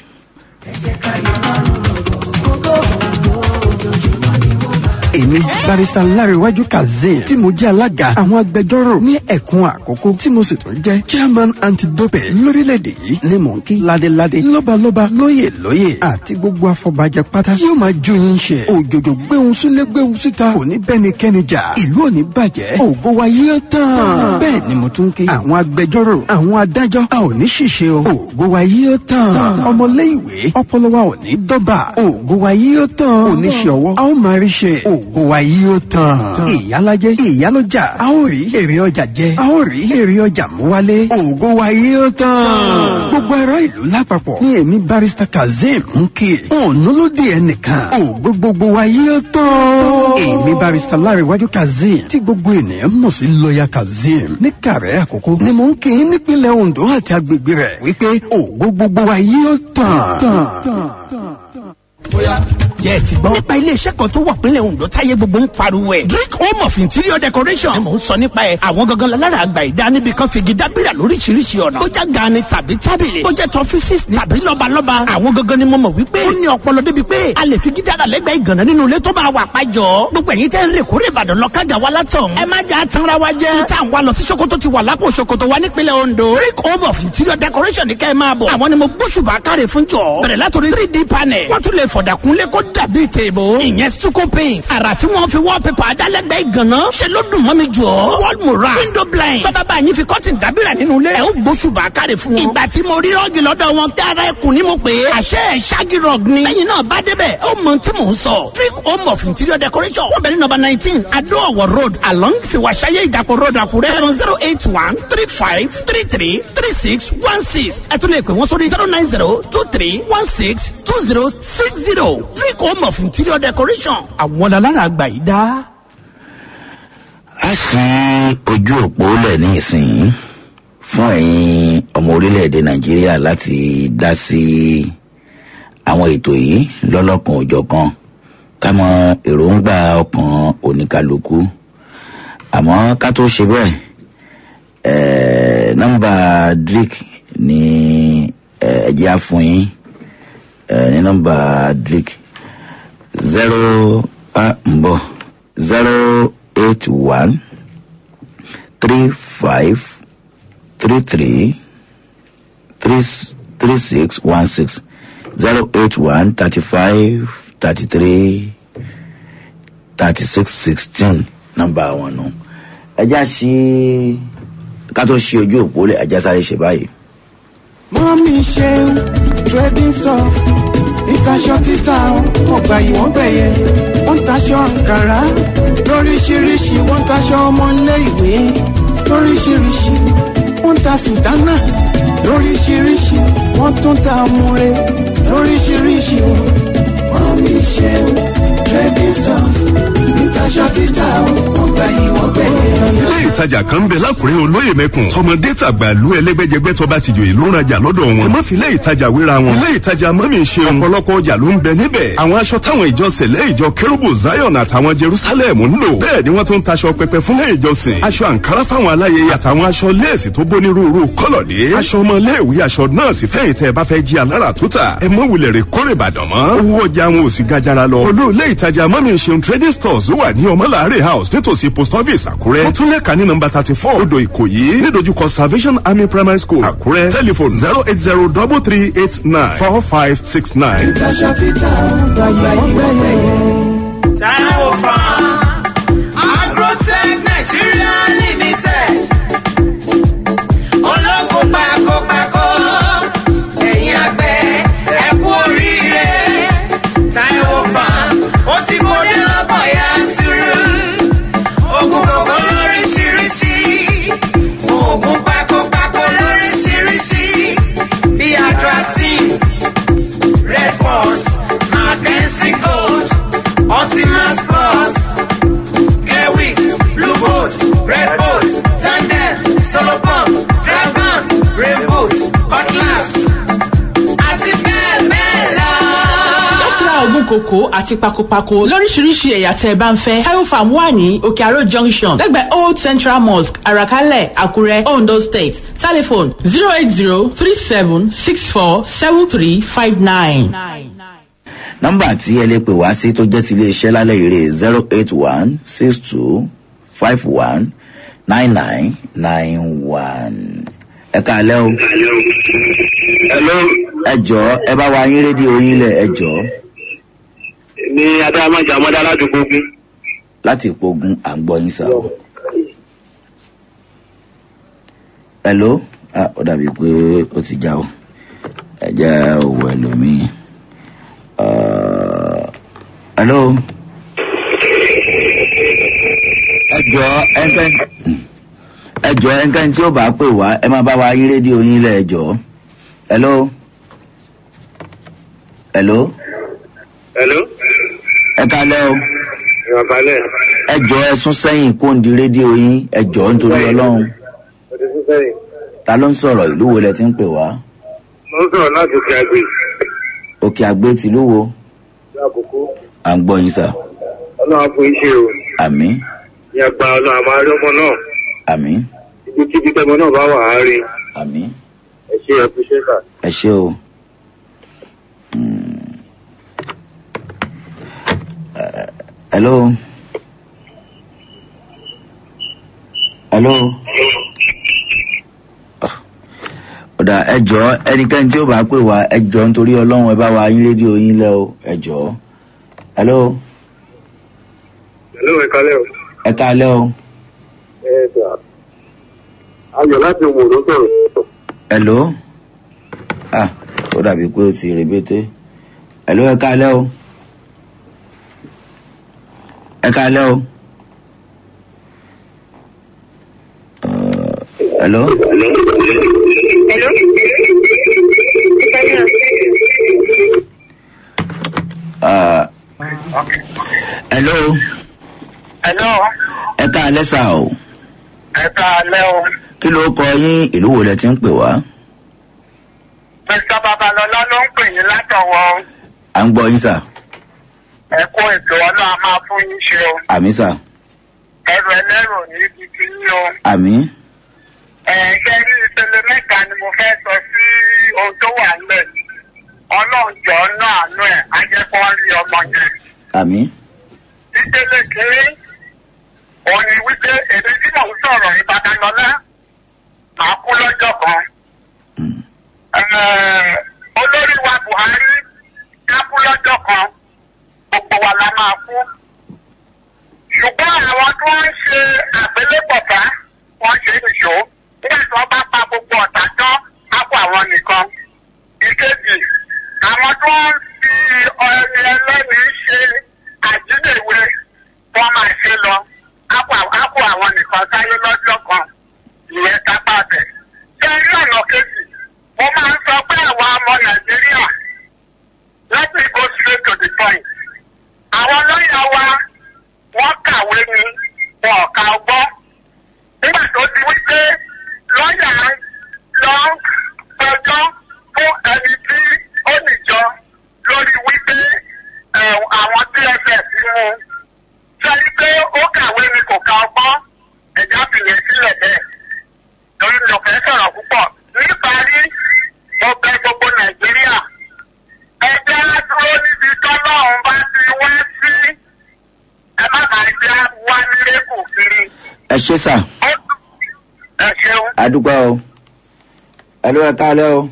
èmi barista láríwájú kazeem tí mo jẹ́ alága àwọn agbẹjọ́rò ní ẹ̀kún àkókò tí mo sì tún jẹ́ chairman antidope lórílẹ̀‐èdè yìí ní mọ̀nkí ládéládé lọ́balọ́ba lóyè lóyè àti gbogbo afọbajẹ pátá yóò máa jó yín ṣe òjòjò gbéhùn sílé gbéhùn síta òní bẹ́nikẹ́ni jà ìlú òní bàjẹ́ ògo wa yóò tán bẹ́ẹ̀ ni mo tún kí àwọn agbẹjọ́rò àwọn adájọ́ a ò ní ṣìṣe o ògo wa yóò tán ọmọléèwé ọpọlọ wa ò ní dọ́bà ògo wa yóò tán oníṣẹ́ ọwọ́ a ó máa rí ṣe ògo wa yóò tán ìyálàjẹ ìyálọ́jà a ó rí èrè ọjà jẹ a ó rí èrè ọjà mú wálé ògo wa yóò tán gbogbo ará ìlú lápapọ̀ ní èmi barista kazeem ń kí ọ̀nà ló dé ẹnìkan ògo gbogbo wa yóò tán èmi barista láríwájú kazeem tí gbogbo ènìyàn mọ̀ sí lọ́ọ̀yà kazeem ní kàrẹ́ àkókò ni mò ń kí i nípínlẹ̀ ondo àti agbègbè rẹ̀ wípé ògo gbogbo wa yóò tán jẹ́ ẹ ti gbọ́. nípa iléeṣẹ́ kan tó wà pínlẹ̀ ondo táyé gbogbo ń pariwo ẹ̀. drink home of interior decoration ni mò ń sọ nípa ẹ̀. àwọn gangan lára àgbà ìdá níbi kan figi dábìrà lóríṣiríṣi ọ̀nà. bójá gaani tàbí tábìlì. bójá tọfísìs tàbí lọ́balọ́ba. àwọn gangan ni mo mọ̀ wípé. ó ní ọpọlọ débi pé a lè figi dára lẹ́gbẹ̀ẹ́ ìgànnà nínú ilé tó bá wà pàjọ́. gbogbo ẹ̀yin tẹ́ ń rè kórè ìbàdàn lọ kága wa látọ̀. ẹ má jà tanra wa jẹ́. tá à ń wá lọ sí sokoto ti wà lápò sokoto wa nípínlẹ̀ ondo. drink home of interior decoration ní kẹ́ ẹ máa bọ̀. àwọn ni mo gbóṣùbà káre fún jọ. bẹ̀rẹ̀ látòrí three d panel. wọ́n tún lè fọ̀dàkúnlé kó dàbí tèèbò ìyẹn stucco paint àrà tí wọ́n fi wallpaper adálẹ́gbẹ̀ẹ́ ìgànná ṣe ló dùn mọ́ mi jù ọ́ wall mural window blind tọ́ba bá yín fi curtain dábìrà nínú ilé ẹ̀ ó gbóṣùbà káre fún wọn. ìgbà tí mo rí rọ́ọ̀gì lọ́dọ̀ wọn kí ara ẹkùn ni mo pè é àṣẹ ẹ̀ ṣáàgì rọ́ọ̀g ni. lẹ́yìn náà bá débẹ̀ ó mọ tí mò ń sọ. trick home of interior decoration wọ́n bẹ̀rẹ̀ nọ́mbà nineteen adó ọ̀wọ̀ road along fiwaṣayé ìjàpọ̀ road àkúrẹ́ zero zero eight one three five three three three six one six ẹ tún lè pè wọ́n sórí zero nine zero two three one six two zero six zero trick home of interior decoration àwọn alára àgbà yìí dá. a ṣí ojú òpó lẹ̀ ní ìsìn fún ẹ̀yin ọmọ orílẹ̀-èdè nàìjíríà láti dá sí àwọn ètò yìí lọ́lọ́kan òjọ̀kan ká mọ èròǹgbà ọkàn oníkálukú àmọ́ ká tó ṣe bẹ́ẹ̀ nọ́mbà drick ní ẹ̀jẹ̀ á fún yín ní nọ́mbà drick zero a ń bọ̀ zero eight one three five three three three three six one six zero eight one thirty five thirty three thirty six sixteen nọ́mbà wọn nù ẹjá sí ká tó ṣe ojú òpó lẹ ẹjá sáré ṣe báyìí. mọ́mí ṣe trading stores ìtaṣọ títà ọgbà ìwọ̀n gbẹ̀yẹ wọ́n ń taṣọ àǹkàrá lóríṣiríṣi wọ́n ń taṣọ ọmọléèwé lóríṣiríṣi wọ́n ń ta sùtánà lóríṣiríṣi wọ́n tún ta múre lóríṣiríṣi wọ́n mi ṣe trading stores ìtaṣọ títà ọgbà ìwọ̀n gbẹ̀yẹ. ilé ìtajà kan ń bẹ lákùrẹ́ olóyè mẹ́kùn tọmọdé tàgbà lu ẹlẹ́gbẹ́jẹgbẹ́ tó bá ti jòyè ló ń rajà lọ́dọ̀ wọn. ẹ má fi ilé ìtajà wéra wọn. ilé ìtajà mọ́mí ṣe ọ̀pọ̀lọpọ̀ ọjà ló ń bẹ níbẹ̀. àwọn aṣọ táwọn ìjọ sẹ̀lẹ̀ ìjọ kérúbù zion àtàwọn jerusalem ń lò. bẹ́ẹ̀ ni wọ́n tún ń taṣọ pẹpẹ fúnlẹ̀ ìjọsìn. aṣọ àǹkárá fáwọn aláyẹyẹ àtàwọn aṣọ léèsì tó bónírúurú kọ́lọ̀dé. aṣọ ọmọléèwé aṣọ nọ́ọ̀sì fẹ́yìn tẹ́ ẹ bá fẹ́ jí alára túta. ẹ mọ wulẹ̀ rè kórè ìbàdàn mọ́. owó ọjà wọn ò sì gajara lọ. olú ilé ìtajà mọ́mí ṣeun trading stores wà ní ọmọláàrẹ̀ house nítòsí post office àkúrẹ́. wọ́n tún lẹ́ka ní number thirty four odò ìkòyí nídojúkọ salvation army primary school àkúrẹ́ telephone zero eight zero double three eight nine four five six nine. ìtaṣọ títà ọgbà yìí wọ́n gbẹ̀yẹ̀. Taiwo Farm, Agrotech Nigeria Limited. Ológun pakopako, ẹ̀yin àgbẹ̀ ẹ kú oríire. Taiwo Farm, ó ti kórè lọ́pọ̀ yanturu. Oògùn kòkó lóríṣiríṣi, oògùn pakopako lóríṣiríṣi. Bí Adrasin, Red Force, Mackenzie Gold. Ultimas Plus, Gerwig, Blue Boat, Red Boat, Tandem, Solo Pump, Dragon, Rain Boat, Cutlass, àti bẹ́ẹ̀ bẹ́ẹ̀ lọ. láti ra oògùn kòkó àti pakopako lóríṣiríṣi ẹ̀yà tẹ́ ẹ bá ń fẹ́ tayo farm wà ní òkè àrò junction lẹ́gbẹ̀ẹ́ old central mosque àràkálẹ̀ àkúrẹ́ ondo state telephone zero eight zero three seven six four seven three five nine. nọ́mbà tí ẹ lè pè wá sí tó jẹ́ ti iléeṣẹ́ lálẹ́ ìrè zero eight one six two five one nine nine nine one. ẹ káalẹ́ o. ẹ jọ ẹ bá wa yín rédíò yín lẹ ẹ jọ ní adámájà ọmọdé aládùúgbò bí. láti pogun à ń gbọ́ yín sá o. hello ah ó dàbí pé ó ti já o ẹ jẹ́ òwò ẹlòmíì. Uh, hello. ẹ jọ ẹnkẹ ẹ jọ ẹnkẹ tí ó bá pè wá ẹ máa bá wa yín rédíò yín lẹ ẹ jọ hello hello hello. ẹ kalẹ o ìwà balẹ̀. ẹ jọ ẹ sún sẹyìn kó ń di rédíò yín ẹ jọ nítorí ọlọrun mo ti sún sẹ́yìn. ta ló ń sọrọ ìlú wo lẹ ti ń pè wá mo ń sọ̀rọ̀ láti òkè àgbè. òkè àgbé tìlú wo ní àkókò. à ń gbọ yín sà ọlọ́run á fún iṣẹ́ o. àmì ní agba ọlọ́run àmọ́ arí ọmọ náà. àmì ibikíbi tẹmọ náà bá wà á rí. àmì ẹ ṣe ẹ fi ṣe kà. ẹ ṣe o. Mm. Eh, hello. hello. Ah. ọ̀dà ẹjọ́ ẹnikẹ́ni tí ó bá pè wá ẹjọ́ nítorí ọlọ́run ẹ bá wa yín rédíò yín lẹ́ o ẹjọ́. hello. hello ẹ kalẹ́ o. ẹ káalẹ́ o. ẹ gbà. ayọ̀ láti wò ló sọ̀rọ̀. hello. ah ó dàbí pé ó ti rèbété. hello ẹ káalẹ́ o. ẹ káalẹ́ o. Uh, hello. Uh, hello. hello. ẹ káalẹ́ sà o. ẹ kalẹ́ o. kí ló kọ yín ìlú wo lẹ ti ń pè wá. mr babalọlá ló ń pè yín látọ̀wọ́. à ń gbọ́ yín sà. ẹ kó ètò ọlọ́run a máa fún yín ṣe o. àmì sà. ẹrù ẹlẹ́rù ní ibi tí yín o. àmì. ẹ̀ẹ́dẹ́ rí ìpele mẹ́ta ni mo fẹ́ sọ sí ohun tó wà ńlẹ̀. ọlọ́run jọ náà àánú ẹ̀ á jẹ́ kó rí ọmọ yẹn. àmì. ìpele kìíní òun ni wípé èmi tí mò ń sọ̀rọ̀ ìbàdàn lọ́lá máa kú lọ́jọ́ kan. Ẹ̀ẹ́, olórí wa buhari ká kú lọ́jọ́ kan gbogbo wa la máa kú. ṣùgbọ́n àwọn tó ń ṣe àgbélépọ̀tà wọ́n ṣe é nìṣó nígbà tí wọ́n bá pa gbogbo ọ̀tá tán á kó àwọn nìkan. ìkejì àwọn tó ń fi ọ̀rẹ́ ẹlẹ́ni ṣe àjíléwé wọ́n máa ṣe lọ á kó á kó àwọn nìkan sáyé lọ́jọ́ kan ìyẹn kápá bẹ̀. ṣé rí ọ̀nà kejì mo máa ń sọ pé àwọn ọmọ nàìjíríà let me go straight to the point. àwọn lọ́yà wa wọ́n kàwé ni wọn ò ka ọgbọ́n. nígbà tó di wípé lọ́yà lọ ń pẹjọ́ fún ẹni tí ó nìjọ lórí wípé ẹ̀, àwọn dss mú un. ṣé wípé ó kàwé ni kò ka ọgbọ́n ẹ̀já fìyẹn sílẹ̀ bẹ́ẹ̀ torí mi ò fẹ́ sọ̀rọ̀ púpọ̀. níparí mo bẹ gbogbo nàìjíríà ẹgbẹ́ á dúró níbi tọ́lọ́run bá ti wá sí ẹ má máa jẹ́ wá nílé kù kiri. ẹ ṣe sà. ó adúgbò o ẹlò ẹ káalẹ́ o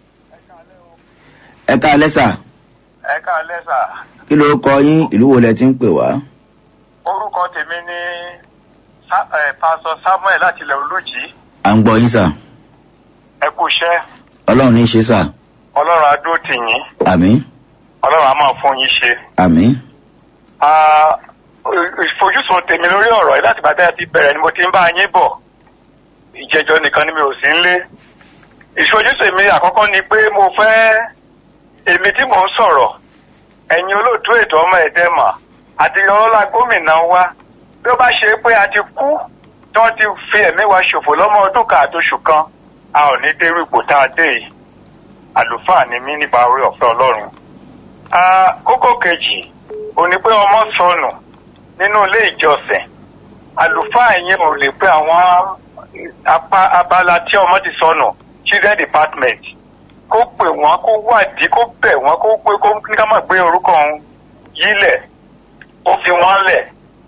ẹ káalẹ́ sà ẹ káalẹ́ sà kí ló kọ yín ìlú wo lẹ ti ń pè wá orúkọ tèmi ní Sa- eh, pásọ samuel láti ilẹ̀ olójì à ń gbọ́ yín sà ẹ kú iṣẹ́ ọlọ́run ní í ṣe sà ọlọ́run adó tì yín àmì ọlọ́run á máa fún yín ṣe. àmì Ah, ìfojúsùn tèmi lórí ọ̀rọ̀ yìí láti bàtà ti bẹ̀rẹ̀ ni mo ti ń bá yín bọ̀ ìjẹjọ nìkan ni mi ò sí ń lé ìfojúsùn mi àkọ́kọ́ ni pé mo fẹ́ èmi tí mò ń sọ̀rọ̀ ẹ̀yin olóòtú ètò ọmọ ẹ̀dẹ́mà àti ọlọ́lá gómìnà wa bí ó bá ṣe pé a ti kú tí wọ́n ti fi ẹ̀mí wa ṣòfò lọ́mọ ọdún kan àtoṣù kan a ò ní dérú ipò tá a dé yìí àlùfáà ni mí nípa orí ọ̀fẹ́ ọlọ́run. Ah, kókó kejì ò ní pé ọmọ sọnù nínú ilé ìjọsìn àlùfáà yẹn ò lè pé àwọn apá abala tí ọmọ ti sọnù children department kó pè wọ́n kó wádìí kó bẹ̀ wọ́n kó pé kó ní ká má gbé orúkọ òun yílẹ̀ ó fi wọ́n lẹ̀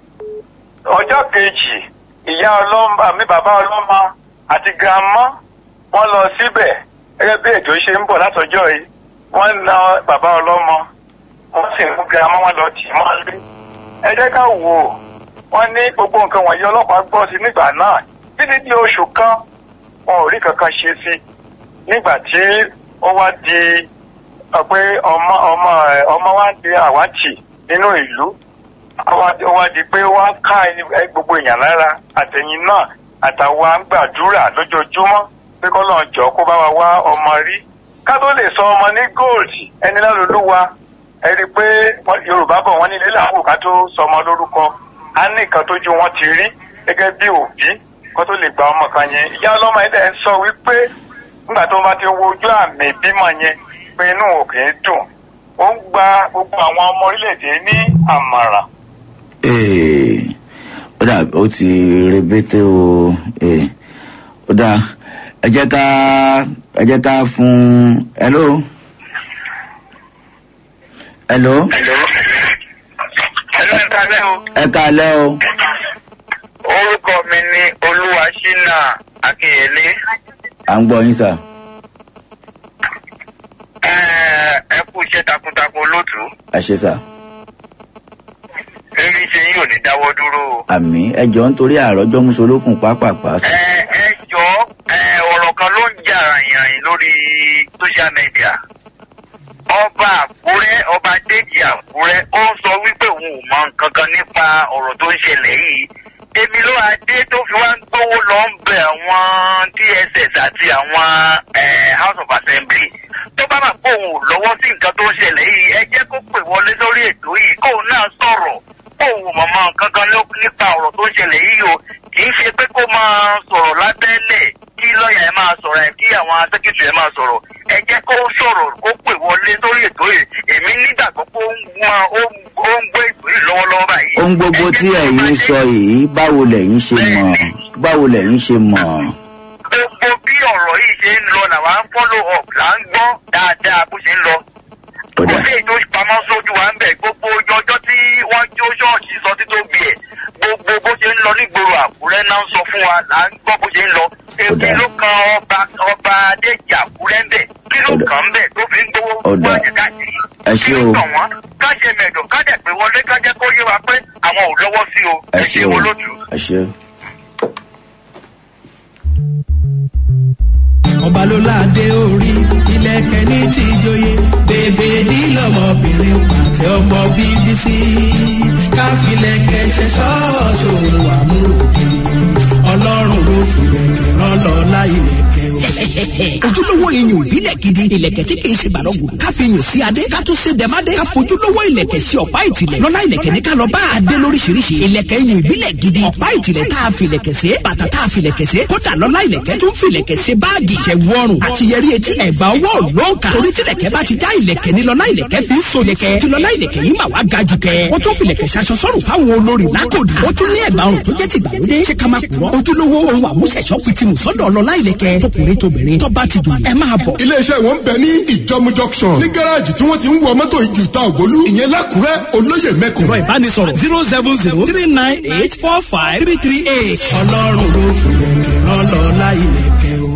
ọjọ́ kejì ìyá ọlọ́mọ àmì bàbá ọlọ́mọ àti grandma wọ́n lọ síbẹ̀ gẹ́gẹ́ bí ètò ṣe ń bọ̀ látọjọ́ yìí wọ́n na bàbá ọlọ́mọ wọ́n sì mú grandma wọn lọ tì í mọ́lé ẹ jẹ́ ká wò ó wọ́n ní gbogbo nǹkan wọ̀nyí ọlọ́pàá gbọ́ sí nígbà náà títí di oṣù kan wọn ò rí kankan ṣe sí nígbà tí ó wá di ọ pé ọmọ ọmọ ẹ, ọmọ wa di àwátì nínú ìlú ó wá ó wá di pé wọ́n á ká ẹni- ẹ, gbogbo èèyàn lára àtẹ̀yìn náà àtàwọn à ń gbàdúrà lójoojúmọ́ pé kọ́lọ́n jọ kó bá wa wá ọmọ rí ká tó lè sọ ọmọ ní gold ẹni lálólúwa ẹ rí i pé wọ́n- yorùbá bọ̀ wọ́n ní ilé làwọn ká tó sọ ọmọ lórúkọ á ní nǹkan tójú wọn ti rí gẹ́gẹ́ bí òbí kó tó lè gba ọmọ kan yẹn ìyá ọlọ́mọ yẹn dẹ̀ ń sọ wípé nígbà tó bá ti wo ojú àmì ìbímọ yẹn pé inú òkè ń dùn ó ń gba gbogbo àwọn ọmọ orílẹ̀-èdè ní àmàrà Ee, ó dà ó ti rebete o ee, ó dà ẹ jẹ́ ká ẹ jẹ́ ká fún hello hello ẹ káalẹ́ o orúkọ mi ní olúwaṣínà akínyẹlé à ń gbọ́ yín sà ẹ kú iṣẹ́ takuntakun olóòtú ẹ ṣe sà eré iṣẹ́ yìí ò ní dáwọ́ dúró o. àmì ẹ jọ ń torí àròjọ musolókun pápápá sà ẹ jọ ẹ, ọ̀rọ̀ kan ló ń jà ràyìn lórí social media ọba àkúrẹ́ ọba déjì àkúrẹ́ ó ń sọ wípé òun ò mọ nǹkan kan nípa ọ̀rọ̀ tó ń ṣẹlẹ̀ yìí èmi ló adé tó fi wá ń gbówó lọ ń bẹ àwọn dss àti àwọn eh, house of assembly tó bá mà pé òun ò lọ́wọ́ sí nǹkan tó ń ṣẹlẹ̀ yìí ẹ jẹ́ kó pè wọlé lórí ètò yìí kóun náà sọ̀rọ̀ òun ò mọ̀mọ́ nǹkan kan ló- nípa ọ̀rọ̀ tó ń ṣẹlẹ̀ yìí o kì í ṣe pé kó máa sọ̀rọ̀ lábẹ́lẹ̀ kí lọ́ọ̀yà ẹ máa sọ̀rọ̀ ẹ kí àwọn sẹ́kítì ẹ máa sọ̀rọ̀ ẹ jẹ́ kó sọ̀rọ̀ kó pè wọlé lórí ètò yìí èmi nígbàgbọ́ pé ó ń gbọ́n ó ń ó ń gbé ètò yìí lọ́wọ́lọ́wọ́ báyìí. ohun gbogbo tí ẹ̀yin sọ yìí báwo lẹ̀yin ṣe mọ̀ báwo lẹ̀yin ṣe mọ̀ gbogbo bí ọ̀rọ̀ yìí ṣe ń lọ làwa ń follow up là ń gbọ́ dáadáa bó ṣe ń lọ. kò sí èyí tó pamọ́ sójú wa ń bẹ̀ gbogbo ojú ọjọ́ tí wọ́n jó ṣọ́ọ̀ṣì sọ títóbi ẹ̀ gbogbo bó ṣe ń lọ nígboro àkúrẹ́ náà ń sọ fún wa là ń gbọ́ bó ṣe ń lọ. èmi ló kan ọba ọba adéjì àkúrẹ́ ń bẹ̀ kí ló kàn ń bẹ̀ tó fi ń gbowó ọ̀dà ẹ ṣe o ká ṣe mẹ̀dọ̀ ká dẹ̀ pé wọlé ká jẹ́ kó yé wa pé àwọn ò lọ́wọ́ sí o ẹ ṣe o ẹ ṣe o. ọba ló láde orí ilẹ̀kẹ̀ ní ti ìjòyè bèbè nílọ́mọbìnrin pàtẹ ọmọ bíbí sí káfílẹ̀kẹ̀ ṣe ṣọ́ọ̀ṣì òun àmúròdì ọlọ́run ló filẹ̀kẹ̀ rán lọ láìlẹ̀kẹ̀ o. ojúlówó iyùn ìbílẹ̀ gidi ìlẹ̀kẹ̀ tí kìí ṣe gbàdọ̀gùn ká fi yùn sí adé ká tún ṣe dẹ̀mádé ká fojúlówó ìlẹ̀kẹ̀ sí ọ̀pá ìtìlẹ̀ lọ́lá ìlẹ̀kẹ̀ ní ká lọ bá adé lóríṣiríṣi ìlẹ̀kẹ̀ iyùn ìbílẹ̀ gidi ọ̀pá ìtìlẹ̀ tá a fi ìlẹ̀kẹ̀ sí bàtà tá a fi ìlẹ̀kẹ̀ sí kódà lọ́lá ìlẹ̀kẹ̀ tún fi ìlẹ̀kẹ̀ sí báàgì ìṣẹ̀wọ̀ ọrùn àti yẹrí etí ẹ̀gbà ọwọ́ lọ́ọ̀kà torí tí ìlẹ̀kẹ̀ bá ti já ìlẹ̀kẹ̀ ní lọ́lá ìlẹ̀kẹ̀ fi ń so ìlẹ̀kẹ̀ tí lọ́lá ìlẹ̀kẹ̀ yìí mà wá ga jù kẹ́ ó tún fi ìlẹ̀kẹ̀ ṣaṣọ sọ́rùn fáwọn olórí lákòdì ó tún ní ẹ̀gbà ọrùn tó jẹ́ ti gbàlódé ṣé ká máa purọ́ ojúlówó ohun àmúṣẹ̀ṣọ́ fìtìmù sọ́dọ̀ lọ́lá ìlẹ̀kẹ̀ tókùnrin tóbìnrin tó bá ti dùn ẹ máa bọ̀. iléeṣẹ́ wọn ń bẹ ní ìjọmu junction ní gáràjì tí wọ́n ti ń wọ mọ́tò ìjù ta ògbólú ìyẹn lákùrẹ́ olóyè mẹ́kùn. ẹ̀rọ ìbánisọ̀rọ̀ zero seven zero three nine eight four five three three eight. ọlọ́run ló filẹ̀kẹ̀ rán rán lọ́la ìlẹ̀kẹ̀ o.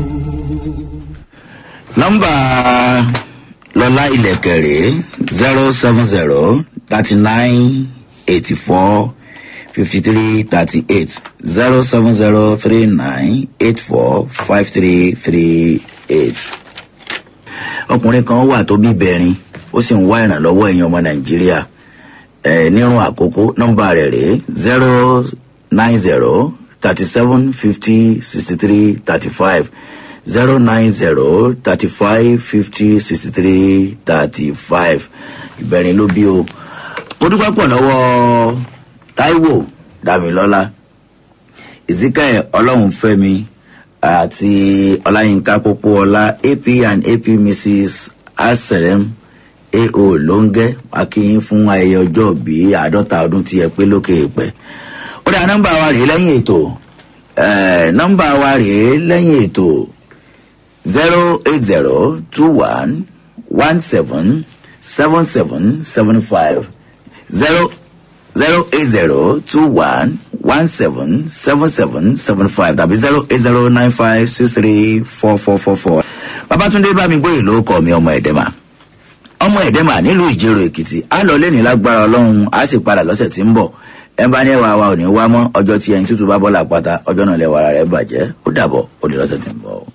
nọ́mbà lọ́lá ilẹ̀kẹ̀ rèé zero seven zero thirty nine eighty four fifty three thirty eight zero seven zero three nine eight four five three three eight. ọkùnrin kan wà tó bí bẹ̀rin ó sì ń wá ìrànlọ́wọ́ ẹ̀yìn ọmọ nàìjíríà ẹ̀ nírun àkókò nọ́mbà rẹ̀ rèé zero nine zero thirty seven fifty sixty three thirty five zero nine zero thirty five fifty sixty three thirty five ìbẹ̀rin ló bí o mo dúpẹ́ pọ̀ lọ́wọ́ taiwo damilọ́lá ezekiel ọlọ́runfẹ́mi àti ọláyínká pópóọlá ap and ap mrs asalem ao lóńgẹ́ akínyín fún ayẹyẹ ọjọ́ bíi àádọ́ta ọdún tí ẹ pé lókè èèpẹ̀ ó dá nọ́mbà wa rèé lẹ́yìn ètò eh, nọ́mbà wa rèé lẹ́yìn ètò zero eight zero two one one seven seven seven seven five zero zero eight zero two one one seven seven seven seven five tàbí zero eight zero nine five six three four four four four. babatunde bámigbóyè ló kọ mi ọmọ ẹ̀dẹ́mà ọmọ ẹ̀dẹ́mà nílùú ìjẹrò èkìtì á lọ lẹ́ni lágbára ọlọ́run á sì padà lọ́sẹ̀ tí ń bọ̀ ẹ bá ní ẹwà wa ò ní wá mọ́ ọjọ́ tí ẹyin tútù bá bọ́ làpáta ọjọ́ náà lẹ́wà ara rẹ̀ bàjẹ́ ó dàbọ̀ ó lè lọ́sẹ̀ tí ń bọ̀.